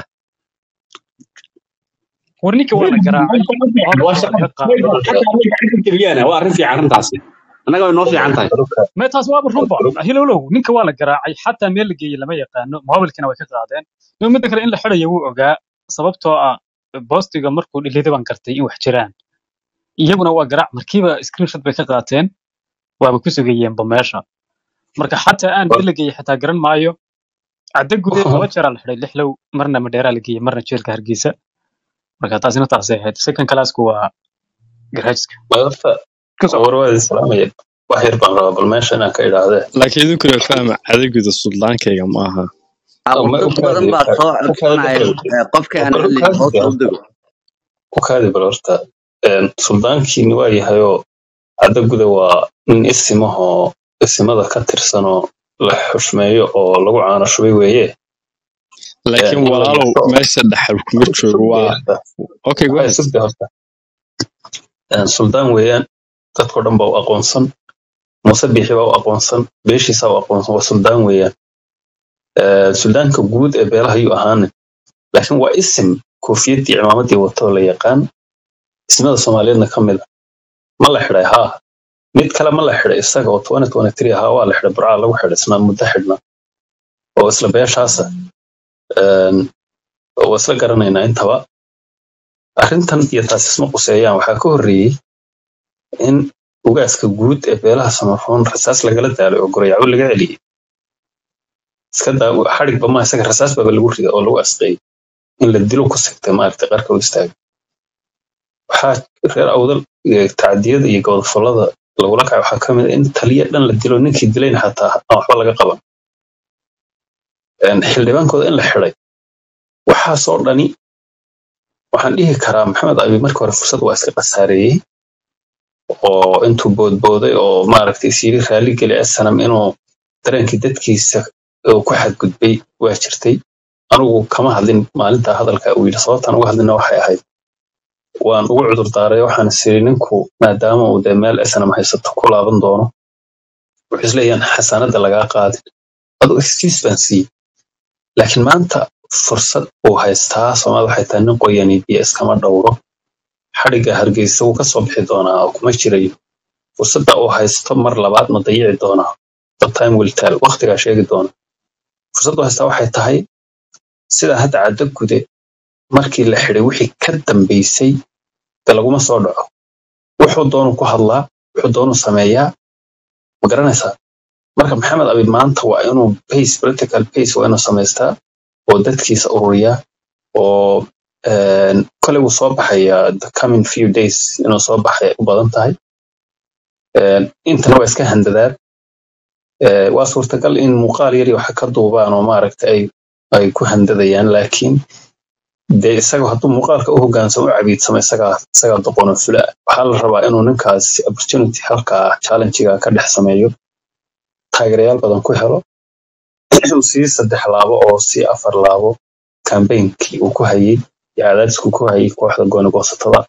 war ninka waa la garaacay waa moobka waa shaqo laga qaaday xataa marka xagga keliyana waa arrin fiican arrintaasi annaga way noo fiican tahay mee taas waaba runba hilowlow ninka waa la garaacay xataa meel la geeyey lama yaqaano moobilkina way ka qaadeen iyo midda kale in la xidhayo wuu ogaa sababtoo ah boostiga markuu dhilida baan gartay in wax jiraan iyaguna waa garaac markiiba screenshot bay ka qaateen waaba ku sugayeenba meesha marka xataa aan meel la geeyey xataa garan maayo cadda gudeed laba jeeraa la xidhay lixlow marna madheeraa la geeyey marna jeelka hargeysa marka taasina taasay ahayd second classku waa garaajiska horta ka soco war waa idin salaamaya wax yar baan rabaa bal meesha inaan ka idhaahdee laakiin idinkuna fahma cadowgida suldaankayga ma aha Ah, oo war ma dad u badan kaadi baa soo u kaadi codsanaya bal eh, qofkii aan bal u hadlayn kaadi hoos bal u dego u kaadi bal horta een, suldaankiini waa yahayoo cadda guda waa nin isimahoo isimada ka tirsanoo la xushmeeyo oo lagu caano shubay weeye een, laakiin in la walaalow yeesho meesha dhaxal kuma joogo sugde waa horta okay go waxay ahead sugde horta Een, suldaan weeyaan dadkoo dhan baa u aqoonsan muuse biixi baa u aqoonsan beeshiisaa u aqoonsan waa suldaan weeyaan Ee, suldaanka guud ee beelaha ayuu ahaanin laakiin waa isim koofiyadii cimaamadii watoo la yaqaan ismada soomaaliyeedna ka mid a ma la xidhay haa mid kale ma la xidhay isaga oo 2023 ahaa waa la xidhay burcaa lagu xidhay isna muddo xidhna oo isla beeshaasa Een, oo isla garanaynaa intaba arrintan iyo taas isma quseeyaan waxaa ka horreeyey in ugaaska guud ee beelaha samaroon rasaas lagala daalay oo gorayaco laga celiyey iska daa xadhigba ma isaga rasaas baaba lagu riday oo lagu asqeeyey in la dilo ku sigtay maaragtay qarka u istaagay waxaa reer awdal iyo tacdiyada iyo gobodfalada lagula kacay waxaa ka mid a in taliya dhan la dilo ninkii dilayna xataa aan waxba laga qaban Een, xildhibaankooda in la xidhay waxaasoo dhani waxaan dhihi karaa maxamed abi markii hore fursad waa iska khasaareeyey oo intuu boodbooday oo maaragtay isyiri raali geli asanam inuu dareenkii dadkiisa uu ku xadgudbay waa jirtay anigu kama hadlin maalinta hadalka uu yidhi sababtaan uga hadlina waxay ahayd waan ugu cudur daaray waxaan isiri ninku maadaama uu dee meel asanam haysato ku laaban doono wuxuu isleeyahan xasaanada lagaa qaadin aduu excuse baan siiyey laakiin maanta fursad uu haystaa soomaalida waxay tahay nin qoyani biyo iskama dhowro xadhigga hargeysa wuu kasoo bixi doonaa oo kuma jirayo fursadda uu haysto mar labaad ma dayici doonaa the time will tell waqtigaa sheegi doona fursadda uu haystaa waxay tahay sida hadda caddo gude markii la xidhay wixii ka dambeysay de laguma soo dhaco wuxuu doonu ku hadlaa wuxuu doonu sameeyaa ma garanaysaa marka maxamed abi maanta waa inuu pace political pace waa inuu samaystaa oo dadkiisa ururiyaa oo een, koley wuu soo baxayaa the coming few days inuu soo baxay u badan tahay Een, intana waa iska handadaan Ee, waa suurtagal in muuqaal yari waxa ka duubaan oo maaragta ay ay ku handadayaan laakiin dee isaga hadduu muuqaalka u hogaansamo u cabiidsamo isagaa isagaa doqono fula waxaa la rabaa inuu ninkaas opportunity halkaa challengiga ka dhex sameeyo taageerayaal badan ku helo inuu sii saddex laabo oo sii afar laabo kambeynkii uu ku hayey iyo cadaadiskuu ku hayey kooxda gooni goosatada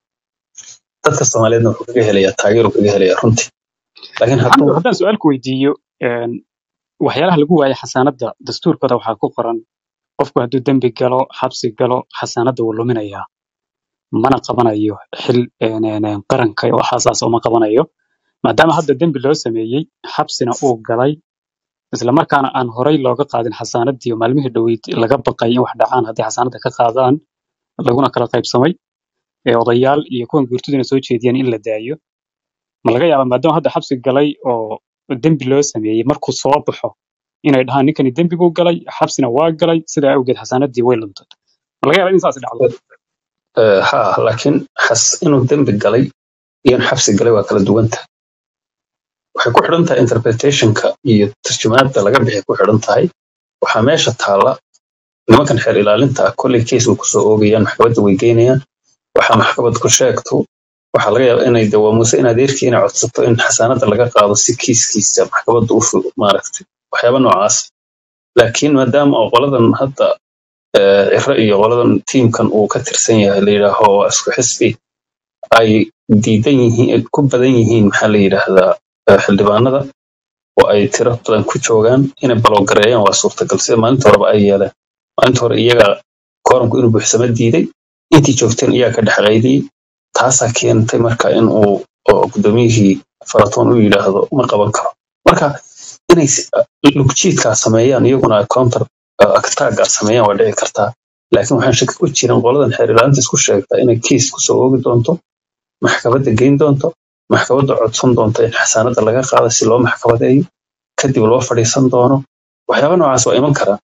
dadka soomaaliyeedna wuxuu kaga helayaa taageeru kaga helayaa runtii laakiin hadduu maxamed haddaan su-aal ku weydiiyo een, waxyaalaha lagu waayay xasaanadda dastuurkooda waxaa ku qoran qofku hadduu dembi galo xabsi galo xasaanadda wuu luminayaa mana qabanayo xil een, een, een, qaranka oo xasaas uma qabanayo maadaama hadda dembi loo sameeyey xabsina uu galay isla markaana aan horay looga qaadin xasaanaddii oo maalmihii dhoweyd laga baqay in wax dhacaan haddii xasaanadda ka qaadaan laguna kala qaybsamay ee odayaal iyo kuwan guurtiduna soo jeediyeen in la daayo ma laga yaabaa maadaama hadda xabsi galay oo dembi loo sameeyey markuu soo baxo inay dhahaan ninkani dembiguu galay xabsina waa galay sidaa awgeed xasaanaddii way luntay ma laga yaabaa in saas dhacdo Eh, ha laakiin xas inuu dembi galay iyo in xabsi galay waa kala duwan tahay waxay ku xidhan tahay interpretationka iyo tarjumaadda laga bixi ku xidhan tahay waxaa meesha taalla nimankan xeer ilaalinta ah kolley case way kusoo oogayaan maxkamadda way geynayaan waxaa maxkamad ku sheegto waxaa laga yaabaa inay dawaa muuse in adeerkii inay codsato in xasaanadda laga qaado si kiiskiisa maxkamadda u fu- maaragtay waxyaaba noocaas laakiin maadaama oo qoladan hadda eh, ciro iyo qoladan tiimkan uu ka tirsan yahay la yidhaaho waa isku xisbi ay diidan yihiin ku badan yihiin maxaa la yidhaahdaa eh, xildhibaanada oo ay tiro badan ku joogaan inay baloogareeyaan waa suurtagal sida maalinta horeba ay yeeleen maalinta hore iyaga kooranku inuu buuxsamo diiday intii joogteen iyaga ka dhex qaydiyey taasaa keentay marka in uu oo gudoomiyihii faratoon u yidhaahdo ma qaban karo marka inay si- lugjiidkaa sameeyaan iyaguna counter aktaaga sameeyaan waa dhici kartaa laakiin waxaan shaki ku jirin qoladan xeer ilaalinta isku sheegtaa inay kiis kusoo oogi doonto maxkamadda geyn doonto maxkamadda codsan doonto in xasaanadda laga qaado si loo maxkamadeeyo kadib loo fadhiisan doono waxyaaba noocaas waa iman karaa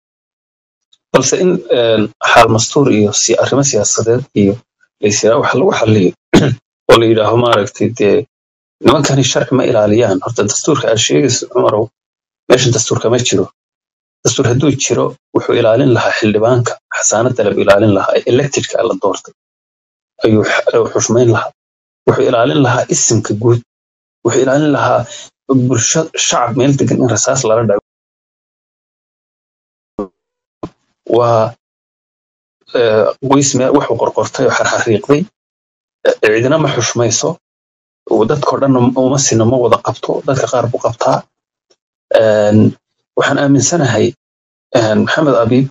balse in een, xaal mastuur iyo si arrimo siyaasadeed iyo laysiraa wax lagu xaliyo oo la yidhaaho maaragtay dee nimankani sharci ma ilaaliyaan horta dastuurka aad sheegaysa cumarow meeshan dastuurka ma jiro dastuur hadduu jiro wuxuu ilaalin lahaa xildhibaanka xasaanadda la ilaalin lahaa ee electedka la doortay ayuu x- ayuu xushmayn lahaa wuxuu ilaalin lahaa isimka guud wuxuu ilaalin lahaa bulsho shacab meel degan in rasaas lala dhaco waa eh, qoys meel wuxuu qorqortay oo xarxariiqday eh, cidina ma xushmayso uu dadkao dhan uma sino ma wada qabto dadka qaar buu qabtaa Een, waxaan aaminsanahay een, maxamed abiib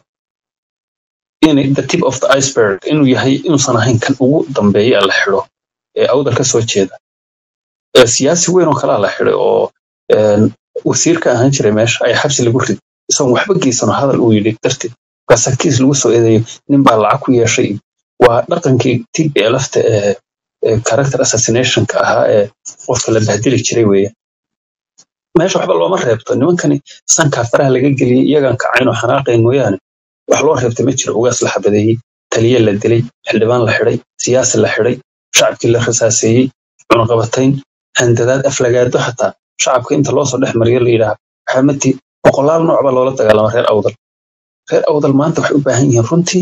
in the tip of the iceberg inuu yahay inuusan ahayn kan ugu dambeeya la xidho ee awdal ka soo jeeda Ee, siyaasi weyn oo kalaa la xidhay oo een, wasiir ka ahaan jiray meesha ayaa xabsi lagu riday isagoon waxba geysano hadal uu yidhi darteed markaasaa kiis lagu soo eedeeyo nin baa lacag ku yeeshay waa dhaqankii tblfta ee ee character assassinationka ahaa ee qofka la bahdili jiray weeye meesha waxba looma reebto nimankani sankaa faraha laga geliyey iyagaan kacayn oo xanaaqayn mooyaane wax loo reebta ma jiro ugaas la xabadeeyey taliye la dilay xildhibaan la xidhay siyaasi la xidhay shacabkii la rasaaseeyey cunaqabatayn handadaad aflagaado xataa shacabka inta loo soo dhex mariyo la yidhaah xamati boqolaal nooc baa loola dagaalama reer awdal reer awdal maanta waxay u baahan yihiin runtii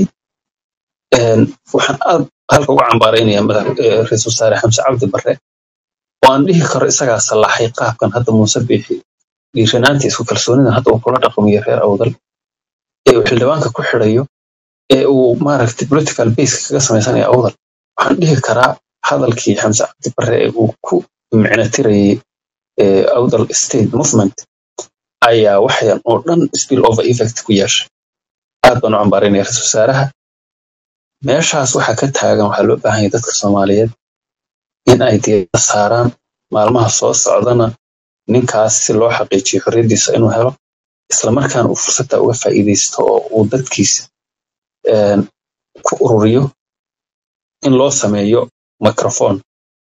een, waxaan aad halka uga cambaaraynaya madax- ee, ra-iisul wasaare xamse cabdi barre oo aan dhihi karo isagaa sallaxay qaabkan hadda muuse biixi dhiiranaanta isku kalsoonida hadda uu kula dhaqmayo reer awdal ee uu xildhibaanka ku xidhayo ee uu maaragtay political base kaga samaysanaya awdal waxaan dhihi karaa hadalkii xamse cabdi barre ee uu ku micno tirayay ee awdal state movement ayaa waxyan oo dhan spill over effect ku yeeshay aad baan u cambaaraynaya ra-iisul wasaaraha meeshaas waxaa ka taagan waxaa loo baahan yahay dadka soomaaliyeed in ay diiradda saaraan maalmaha soo socdana ninkaas si loo xaqiijiyo xorriyaddiisa inuu helo islamarkaana uu fursadda uga faa'iidaysto oo uu dadkiisa een, ku ururiyo in loo sameeyo microphone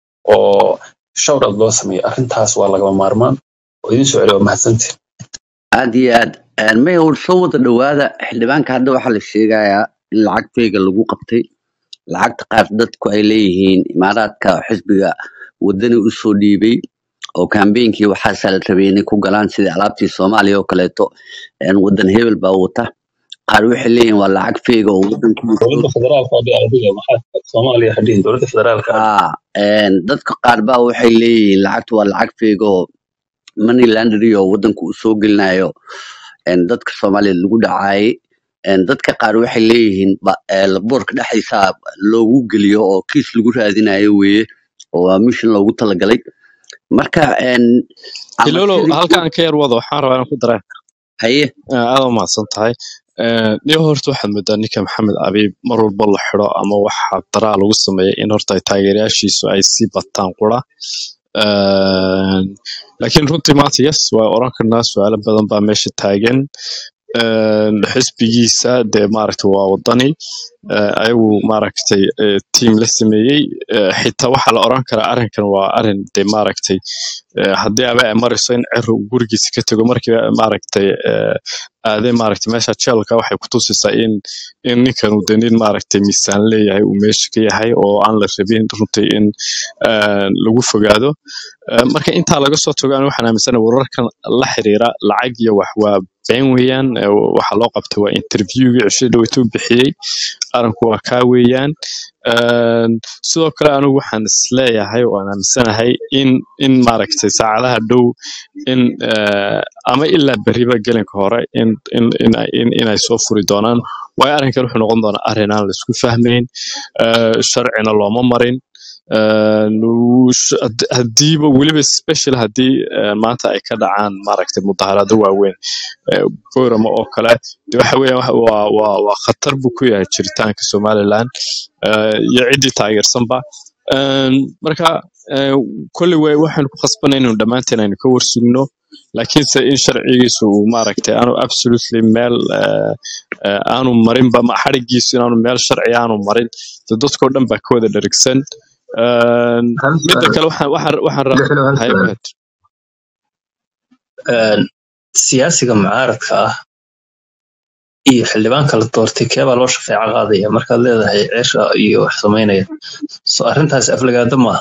oo showrout loo sameeyo arrintaas waa lagama maarmaan oo idin soo celiya waa mahadsantiin aad iyo aad Een, maya war soo wada dhawaada xildhibaanka hadda waxaa la sheegayaa in lacag feyga lagu qabtay lacagta qaar dadku ay leeyihiin imaaraadka xisbiga wadani usoo dhiibay oo kambeynkii waxaasaa la rabay inay ku galaan sidii alaabtii soomaaliya oo kaleeto een, wadan hebel baa wata qaar waxay leeyihiin waa lacag feyga oo wadankii usoo dowladda federaalka hadii adiga maxaa soomaaliya hadhihin dowladda federaalka haa een, dadka qaar baa waxay leeyihiin lacagtu waa lacag feyga oo money laundry oo wadanku uu soo gelinayo een, dadka soomaaliyeed lagu dhacaayay een, dadka qaar waxay leeyihiin ba- ee, boorka dhexdiisa loogu geliyo oo kiis lagu raadinayo weeye oo waa mission loogu talagalay marka een, ama hilolo sidii halkaan ka yar wado waxaan rabaa inaan ku daraa haye aad u mahadsan tahay niyo horta waxaad moodaa ninka maxamed abiib mar walba la xiro ama waxa daraa lagu sameeya in horta ay taageerayaashiisu ay sii bataan qura laakiin runtii maanta yes waa oran karnaa su-aalo badan baa meesha taagan Een, xisbigiisa dee maaragtay waa wadani Eh, ayagu maaragtay eh, tiim la sameeyey Eh, xitaa waxaa la oran karaa arrinkan waa arrin dee maaragtay eh, haddii aba ay marayso in cero uu gurigiisa ka tago markii maaragtay eh, aaday maaragtay meesha jeelka waxay ku tusaysaa in in ninkan uu dee nin maaragtay miisaan leeyahay uu meesha ka yahay oo aan la rabin runtii in eh, lagu fogaado Eh, marka intaa laga soo tago aniga waxaan aaminsanahay wararkan la xiriira lacag iyo wax waa been weeyaan Eh, waxa loo qabtay waa interviewgii cishii dhaweytuu bixiyey arinku waa kaa weeyaan Een, sidoo kale anigu waxaan isleeyahay oo aan aaminsanahay in in maaragtay saacadaha dhow in eh, ama ilaa beriba gelinka hore in in in ay in, inay soo furi doonaan waayo arrinkan wuxuu noqon doonaa arrin aan la isku fahmayn eh, sharcina looma marin Een, wuu sh- had- haddiiba weliba special haddii eh, maanta ay ka dhacaan maaragtay mudaharaado waaweyn eh, boorama oo kale de waxa weeyaan waxa- waa waa waa khatar buu ku yahay jiritaanka somaliland eh, iyo ciddii taageersanba Een, marka eh, kolley way waxaynu ku khasbanay inaynu dhammaanteen aynu ka warsugno laakiinse in sharcigiisu uu maaragtay aanu absolutely meel eh, eh, aanu marinba ma xadhigiisu inaanu meel sharci aanu marin de dadkoo dhan baa ka wada dherigsan Een, hal midda su'aal kale waxaan waxaan waxaan ra- lixilo hal haye su'aal go ahead. Een, siyaasiga mucaaradka ah iyo xildhibaanka la doortay keebaa loo shafeeco qaadaya markaad leedahay ceesha iyo wax samaynaya so arrintaasi aflagaado maaha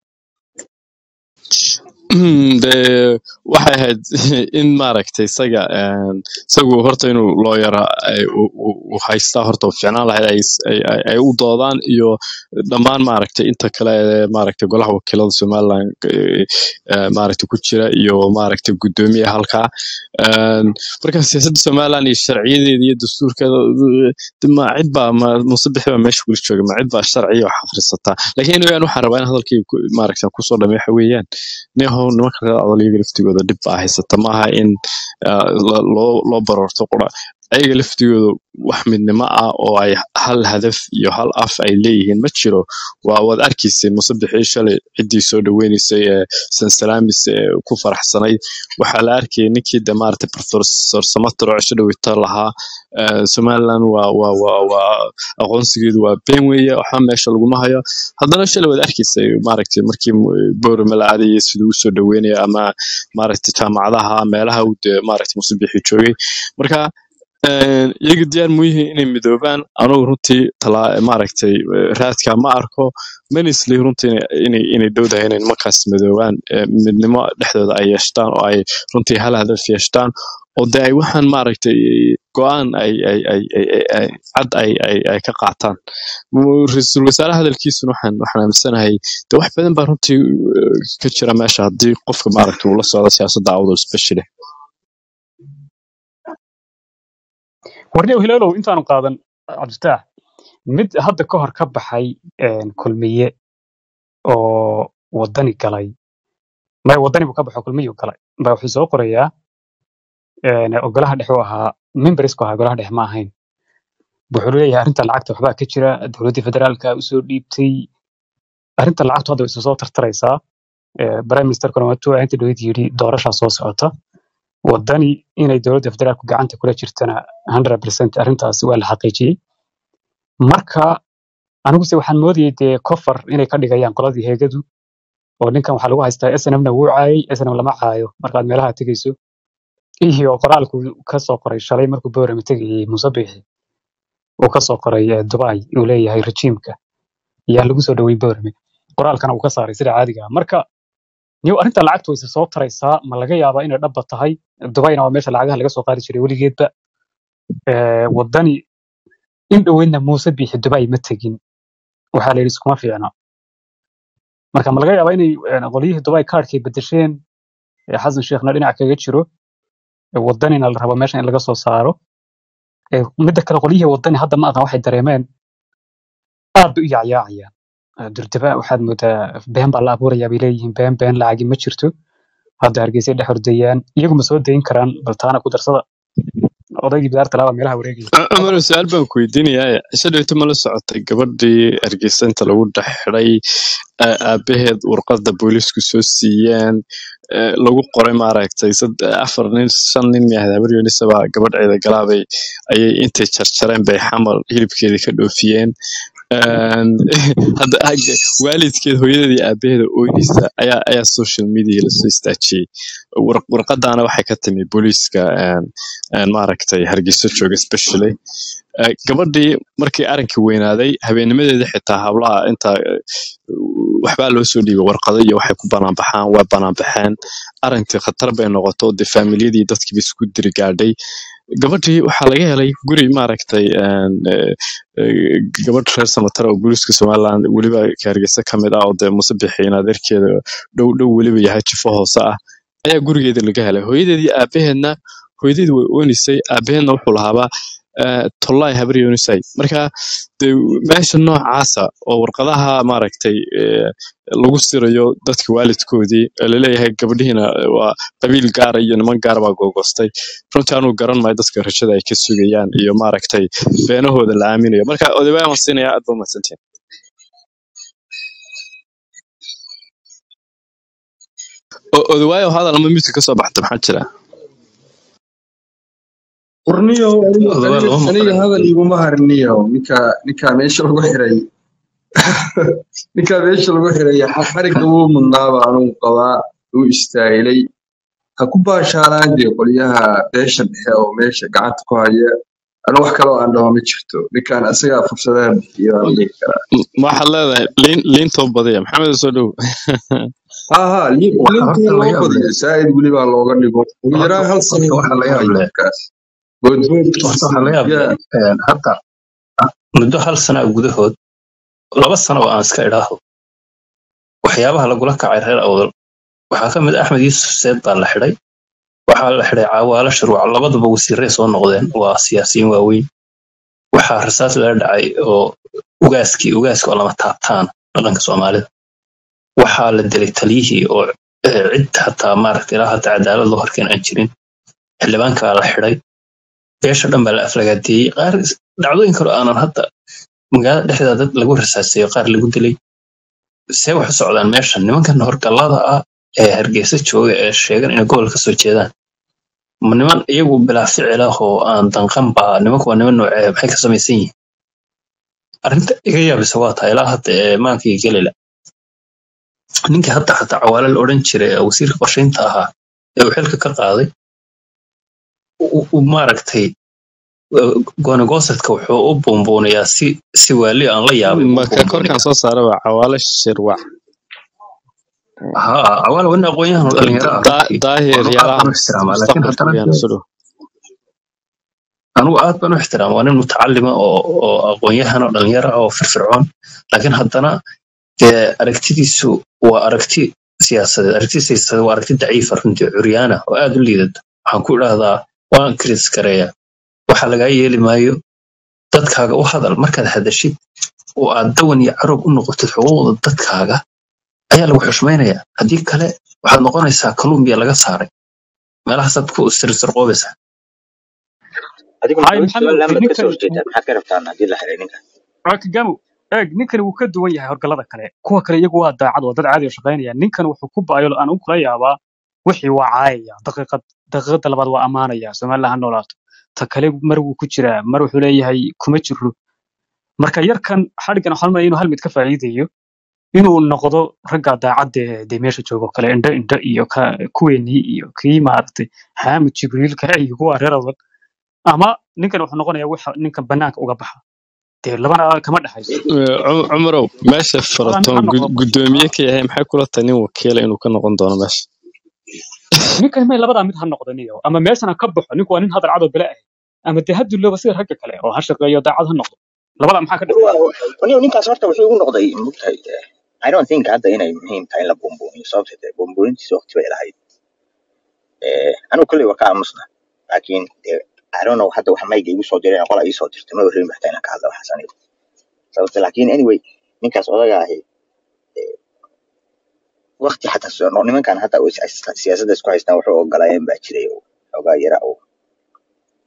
de waxay ahayd in maaragtay isaga een, isagu horta inuu looyara u haystaa horta u fiicnaan lahayd ay ay- ay- ay u doodaan iyo dhammaan maaragtay inta kale ee maaragtay golaha wakiilada somaliland eh, eh, maaragtay ku jira iyo maaragtay guddoomiye halkaa Een, marka siyaasadda somaliland iyo sharciyadeeda iyo dastuurkeeda eh, de ma cid baa ma muuse bixi baa meesha kula jooga ma cid baa sharciya wax akhrisataa laakiin anyway, waxaan rabaa in hadalkii ku- maaragtay kusoo dhameeyo waxa weeyaan niyahow nimanka reer adaliyaga laftigooda dhib baa haysata maaha in ah, la- loo loo baroorto qura ayaga laftigooda wax midnimo ah oo ay hal hadaf iyo hal af ay leeyihiin ma jiro waa waad arkaysay musabixii shalay ciddii soo dhaweynaysay ee sansalaamis ee ku faraxsanayd waxaa la arkayay ninkii de maaragtay professor samater oo cisho dhaweyta lahaa eh, somaliland waa waa waa waa aqoonsigeedu waa been weeye waxba meesha laguma hayo haddana shalay waad arkaysay maaragtay markii boorama la aadayay siduu usoo dhaweynaya ama maaragtay jaamacadaha meelaha uu dee maaragtay musabixi joogay marka een, iyaga diyaar mu yihiin inay midoobaan anugu runtii talaa maaragtay eh, raadka ma arko manisli runtii inay inay inay dhowdahay inay nimankaas midoobaan eh, midnimo dhexdooda ay yeeshtaan oo ay runtii hal hadaf yeeshtaan oo de ay waxaan maaragtay go-aan ay ay ay ay ay- ay- cad ay ay ay ka qaataan Mu- ra-iisul wasaare hadalkiisuna waxaan waxaan aaminsanahay de wax badan baa runtii eh, ka jira meesha haddii qofka maaragtay uu la socdo siyaasadda awdal especially warniyow hilaalow intaanu qaadan cabdifitaax mid hadda ka hor ka baxay een, kulmiye oo wadani galay maya wadani buu ka baxo kulmiyu galay ba wuxuu soo qorayaa een, oo golaha dhexe u ahaa membersku ahaa golaha dhexe ma ahayn wuxuu leeyahay arrinta lacagta waxbaa ka jira dowladdii federaalka usoo dhiibtay arrinta lacagtu hadda way isu soo tartaraysaa Eh, prime ministerkuna waa tuu inta dhawed yidhi doorashaa soo socota wadani inay dowladda federaalku gacanta kula jirtana 100% arrintaas waa la xaqiijiyey marka aniguse waxaan moodayay dee kofar inay ka dhigayaan qoladii heegadu oo ninkan waxaa lagu haystaa snmna wuu caayay snm lama caayo markaad meelaha tegayso iyo qoraalku ka soo qoray shalay markuu boorama tegayay muuse biixi uu ka soo qoray eh, dubai uu leeyahay rejiimka yaa lagu soo dhowey boorame qoraalkana uu ka saaray sida caadiga ah marka niyow arrinta lacagtu way soo taraysaa ma laga yaabaa inay dhabba tahay dubaina waa meesha lacagaha laga soo qaadi jiray weligeedba Eh, wadani in dhoweydna muuse biixi dubai ma tegin waxaa la yidhi iskuma fiicna marka ma laga yaabaa inay eh, qolyihii dubai kaarkay bedesheen ee xasan sheekhna dhinac kaga jiro ee wadanina la rabo meesha in laga soo saaro Eh, midda kale qolyihii wadani hadda ma aqan waxay dareemeen aad bay u yacyaacayaan Eh, durdaba waxaad moodaa been baa la abuurayaa bay leeyihiin been been lacagi ma jirto hadda hargeysa dhex ordayaan iyagu ma soo dayin karaan bal taana ku darsada odaygii bidaarta laaba meelaha wareegaya cumar su-aal baan ku weydiinayaa cisho dhaweyto ma la socotay gabadhii hargeysa inta lagu dhex xidhay aa- aabaheed warqadda booliisku soo siiyeen ee, lagu qoray maaragtay sad- afar nin shan nin miyahayd habar yunisaba gabadh ciida galaabay ayay intay jarjareen bay xamal hilibkeedii ka dhoofiyeen Een, hadda hagga- waalidkeed hooyadeed iyo aabaheeda ooynaysa ayaa ayaa social media lasoo istaajiyey War- warqadaana waxay ka timi booliiska een, een, maaragtay hargeysa jooga especially Eh, gabadhii markii arrinkii weynaaday habeennimadeeda xitaa hablaha inta eh, waxbaa loo soo dhiibay warqado iyo waxay ku banaanbaxaan waa banaanbaxeen arrintii khatar bay noqoto dee faamiliyadii dadkiiba isku diri gaadhay gabadhii waxaa laga helay guri maaragtay een, eh, eh, gabadh reer samatara oo booliiska somaliland weliba ka hargeysa ka mid ah oo dee muse bixiin adeerkeeda dhow dhow weliba yahay jifo hoose ah ayaa gurigeeda laga helay hooyadeedii aabaheedna hooyadeedi way oonisay aabaheedna wuxuu lahaabaa eh, tollaay habar yoonisay marka dee meesha noocaasa oo warqadaha maaragtay eh, lagu sirayo dadka waalidkoodii ee laleeyahay gabadhihiina waa qabiil gaara iyo niman gaar baa googostay runtii anuu garan maayo dadka rajada ay ka sugayaan iyo maaragtay beenahooda la aaminayo marka odaybaa waan siinaya aad ba umahadsantihin O- odawaayo hadal ama midka kasoo baxda maxaa jira warniyo aniga odawaa aniga lama aniga maqlayo hadal iguma hariniyo ninka ninka meesha lagu xiray ninka meesha lagu xiray xa- xarigga wuu mudnaaba anugu qabaa wuu istaahilay ha ku baashaalaan dee qolyaha beesha dhexe oo meesha gacanta ku haya anu wax kaloo aan dhaho ma jirto ninkan asagaa fursadaha bixiya baan dhihi karaa M- ma waxaad leedahay liin liintoo badiya maxamed soo dhow ha ha li- waxa lintii horta la loo yaab leh badiyo saa'id welibaa looga dhigo ugu horta yaraan hal sano horta waxa buu la ku yaab hayo leh ninkaas good horta waxa la yaab ya leh een, hadda muddo hal sana gudahood laba sano oo aan iska idhaaho waxyaabaha lagula kacay reer awdal waxaa ka mid ah axmed yuusuf seed baa la xidhay waxaa la xidhay caawaalo shuruuc labaduba wasiirray soo noqdeen waa siyaasiyiin waaweyn waxaa rasaas lala dhacay oo ugaaskii ugaaska oo lama taabtaan dhaqanka soomaalida waxaa la dilay taliyihii oo eh, cid hataa maaragta ilaa hadda cadaalad loo horkeen aan jirin xildhibaankaa la xidhay beesha dhan baa la aflagaadeeyey qaar is- dhacdooyin kale oo aanan hadda magaalada dhexdeeda dad lagu rasaaseeyo qaar lagu dilay see wax u socdaan meeshan nimankan horgallada ah ee hargeysa jooga ee sheegan inay gobol ka soo jeedaan ma niman iyagu bilaa ficil ah oo aan danqan ba nimanku waa niman noocee maxay ka samaysan yihiin arrinta iga yaabisa waa tahay ilaa hadda ee maankii gelila ninkii hadda xataa cawaale la odhan jiray ee wasiirka qorshaynta ahaa ee uu xilka ka qaaday u- u maaragtay goonigosadka wuxuu u buunbuunayaa si si waali aan la yaabay u marka korkaan buunbuunaya soo saara waa cawaale shirwac haa cawaale waa nin aqoon-yahan oo dhalinyaro ah Da- runtii daahir anu aad yaalaha baan u ixtiraamaa laakiin mustaqbalka haddana weyaan dee soo dhow anugu aad baan u ixtiraama waa nin mutacalima oo oo aqoon-yahan oo dhalinyaro ah oo firfircoon laakiin haddana dee aragtidiisu waa aragti siyaasadeed aragti siyaasadeed waa aragti daciifa runtii curyaana oo aad u liidata waxaan ku idhaahdaa waan kris gareeya waxa lagaa yeeli maayo dadkaaga u hadal markaad hadashid oo aad dawan iyo carog u noqotid xuquuqda dadkaaga ayaa lagu xushmaynayaa haddii kale waxaad noqonaysaa kalumbiya laga saaray meelahaasaad ku sirsirqoobaysaa adigu hay maxamed maxamed su-aal dee lama ka soo ninkani horjeedaa maxaad ka rabtaan haddii la xiray ninka kagamu eeg ninkani wuu ka duwan yahay horgallada kale kuwa kale iyagu waa daacad waa dad caadi oo shaqaynaya ninkan wuxuu ku baayo aan u kula yaabaa wixii waa caayaya daqiiqad daqiiqada labaad waa ammaanaya somaliland ha noolaato ta kale mar wuu ku jiraa mar wuxuu leeyahay kuma jiro marka yarkan xadhigan waxaan malaya inuu hal mid ka faa'iidayo inuu noqdo ragga daacadda ee dee meesha jooga oo kale indho indho iyo ka kuweenii iyo kii maaragtay xaamid jibriil kale iyo kuwa reer adag ama ninkan wuxuu noqonayaa waxa ninkan banaanka uga baxa dee labana kama dhexayso Eh, Cum- cumarow meesha labada mid faraton ha noqdo gudoomiye ka yahay maxay kula tahay nin wakiila inuu ka noqon doono meesha ninkan may labadaa mid ha noqdo niyo ama meeshana ka baxo ninku waa nin hadal cad oo bala ah ama dee ha dulooba sida ragga kale oo ha shaqeeyo daacad ha noqdo labadaa maxaa ka dhexeeya niyo ninkaas horta wuxuu igu noqday mugtahay i don't think hadda inay muhiim tahay in la buunbuuniyo sababta dee buunbuunintiisa waqti bay lahayd Eh, anigu kolley waa ka aamusna laakiin dee i don't know hadda wax mayga igu soo direen qola ii soo dirtay ma warreyn baxtaa inaan ka hadla waxaas aniga sababta laakiin anyway ninkaas odaga ahi waqti xataa soo no- nimankan hadda oo is- is- siyaasadda isku haystaan wuxuu ogolaayeen baa jiray oo xoogaa yara oo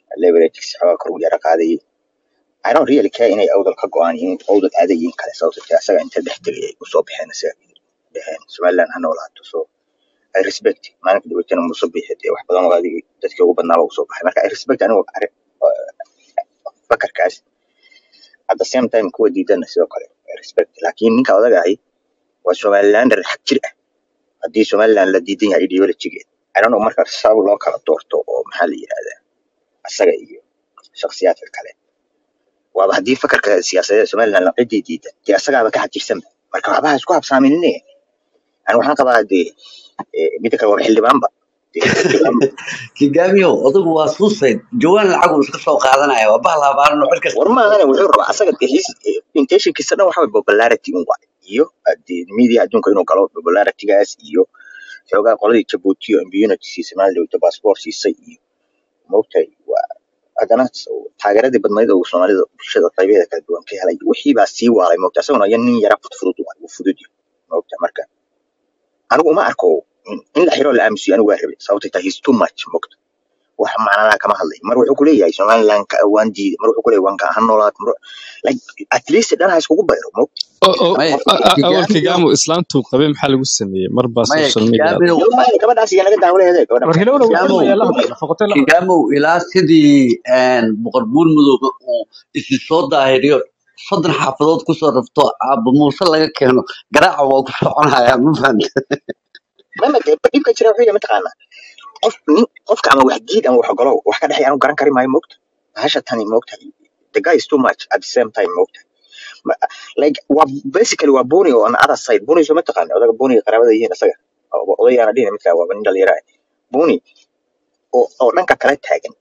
leverage xoogaa kor u yara qaadayay I don't really care inay awdal ka go'aan yihiin awdal aadayiin kale sababtoo ah asaga inta dhex tegay ay usoo baxeen isaga dheheen somaliland ha noolaato so I respect maalinka dhaweetana muuse bixi dee wax badan oo adigii dadkii ugu badnaaba usoo baxay marka I respect anigu arrin fakarkaas at the same time kuwa diidana sidoo kale I respect laakiin ninka odaga ahi waa somalilander xag jir ah haddii somaliland la diidan yahay ideologigeed I don't know marka sabab loo kala doorto oo maxaa la yidhahdaa asaga iyo shakhsiyaadka kale waaba haddii fakarka siyaasadeed ee somaliland la cidii diidan dee asagaaba ka xajirsanba marka waxba ha isku habsaaminine ani waxaan qabaa dee eh, midda kale waa xildhibaanba dee xildhibaan kigaamiyo odagu waa suusayd jawaan lacag uu iska soo qaadanaya waa bahal habaaran oo xilka war maahane wuxuu rabaa asaga dee his intentionkiisa dhan waxa waye popularity un waay iyo dee media adduunka inuu galo popularitygaas iyo xoogaa qoladii jabuuti oo immunity siisay maalin dhaweyto passport siisay iyo maogtahay waa haddana taageeradii badnayd oo soomaalida bulshada qaybaheeda kala duwan ka helay wixii baa sii waalay moogta isaguna ya nin yara fudfudud waay uu fudud yahay moogta marka anigu uma arko in in la xiro la aamusiyo anigu waa rabay sababtay tahay he's too much moogta wax macnalaha kama hadlay mar wuxuu kuleeyahay somaliland ka waan diiday mar wuxuu kuleeyahay waan ka ha noolaat mar like at least dhan ha iskugu bayro moogta oo oo maya qofka a- a- awal kigaamiyo kigaamu islaantuu qabay maxaa lagu sameeyey mar baa maya social media kigaamiyo yo maayo gabadhaas iyo naga daawaleede gabadha war maxaa hilowna wuu kigaamow xilmaya la hadla foqotay la hadla kigaamow ilaa sidii boqor buur madoobe uu isi soo daahiriyo soddon xaafadood kusoo rafto aabba muuse laga keeno garaaca waa ku soconaya ma fahanta mama dee dhibka jira wuxuu yahay mataqaanaa qof nin qofka ama wax diid ama wax ogolow wax ka dhexeeya anu garan kari maayo moogta bahasha tani moogta the guy is too much at the same time moogta Ma- like waa basically waa buni on the other side buni soo mataqaana odaga buniga qaraabada yihiin isaga O- odayaana dhihin midka waa nin dhalinyara ah buni oo oo dhanka kale taagan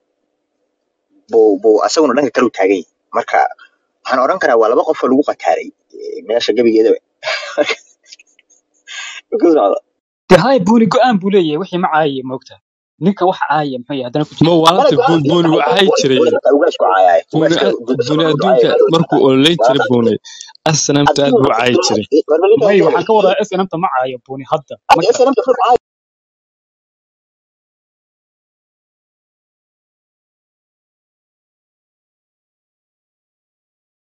buu buu asaguna dhanka kale u taagan yahay marka waxaan odhan karaa waa laba qof oo lagu qataaray eh, meesha gebigeeda ku socda dee hay buuni go-aan buu leeyahay wixii ma caayaya moogta ninka wax caayaya muxuu yahay haddana ku ma jira mala waalanta go-aan buuni ninka wacay jiray ninka ugaasku caayaay buuni ugaaska buuni isagoo adduunka ducaaya markuu ololeyn waa jiray buuni asnaamta aad adduunka buu caayi jiray warba ninka may hadda waxaan ka wadaa snmta ma caayo buuni hadda ma hadda garan SNM ka fur caaya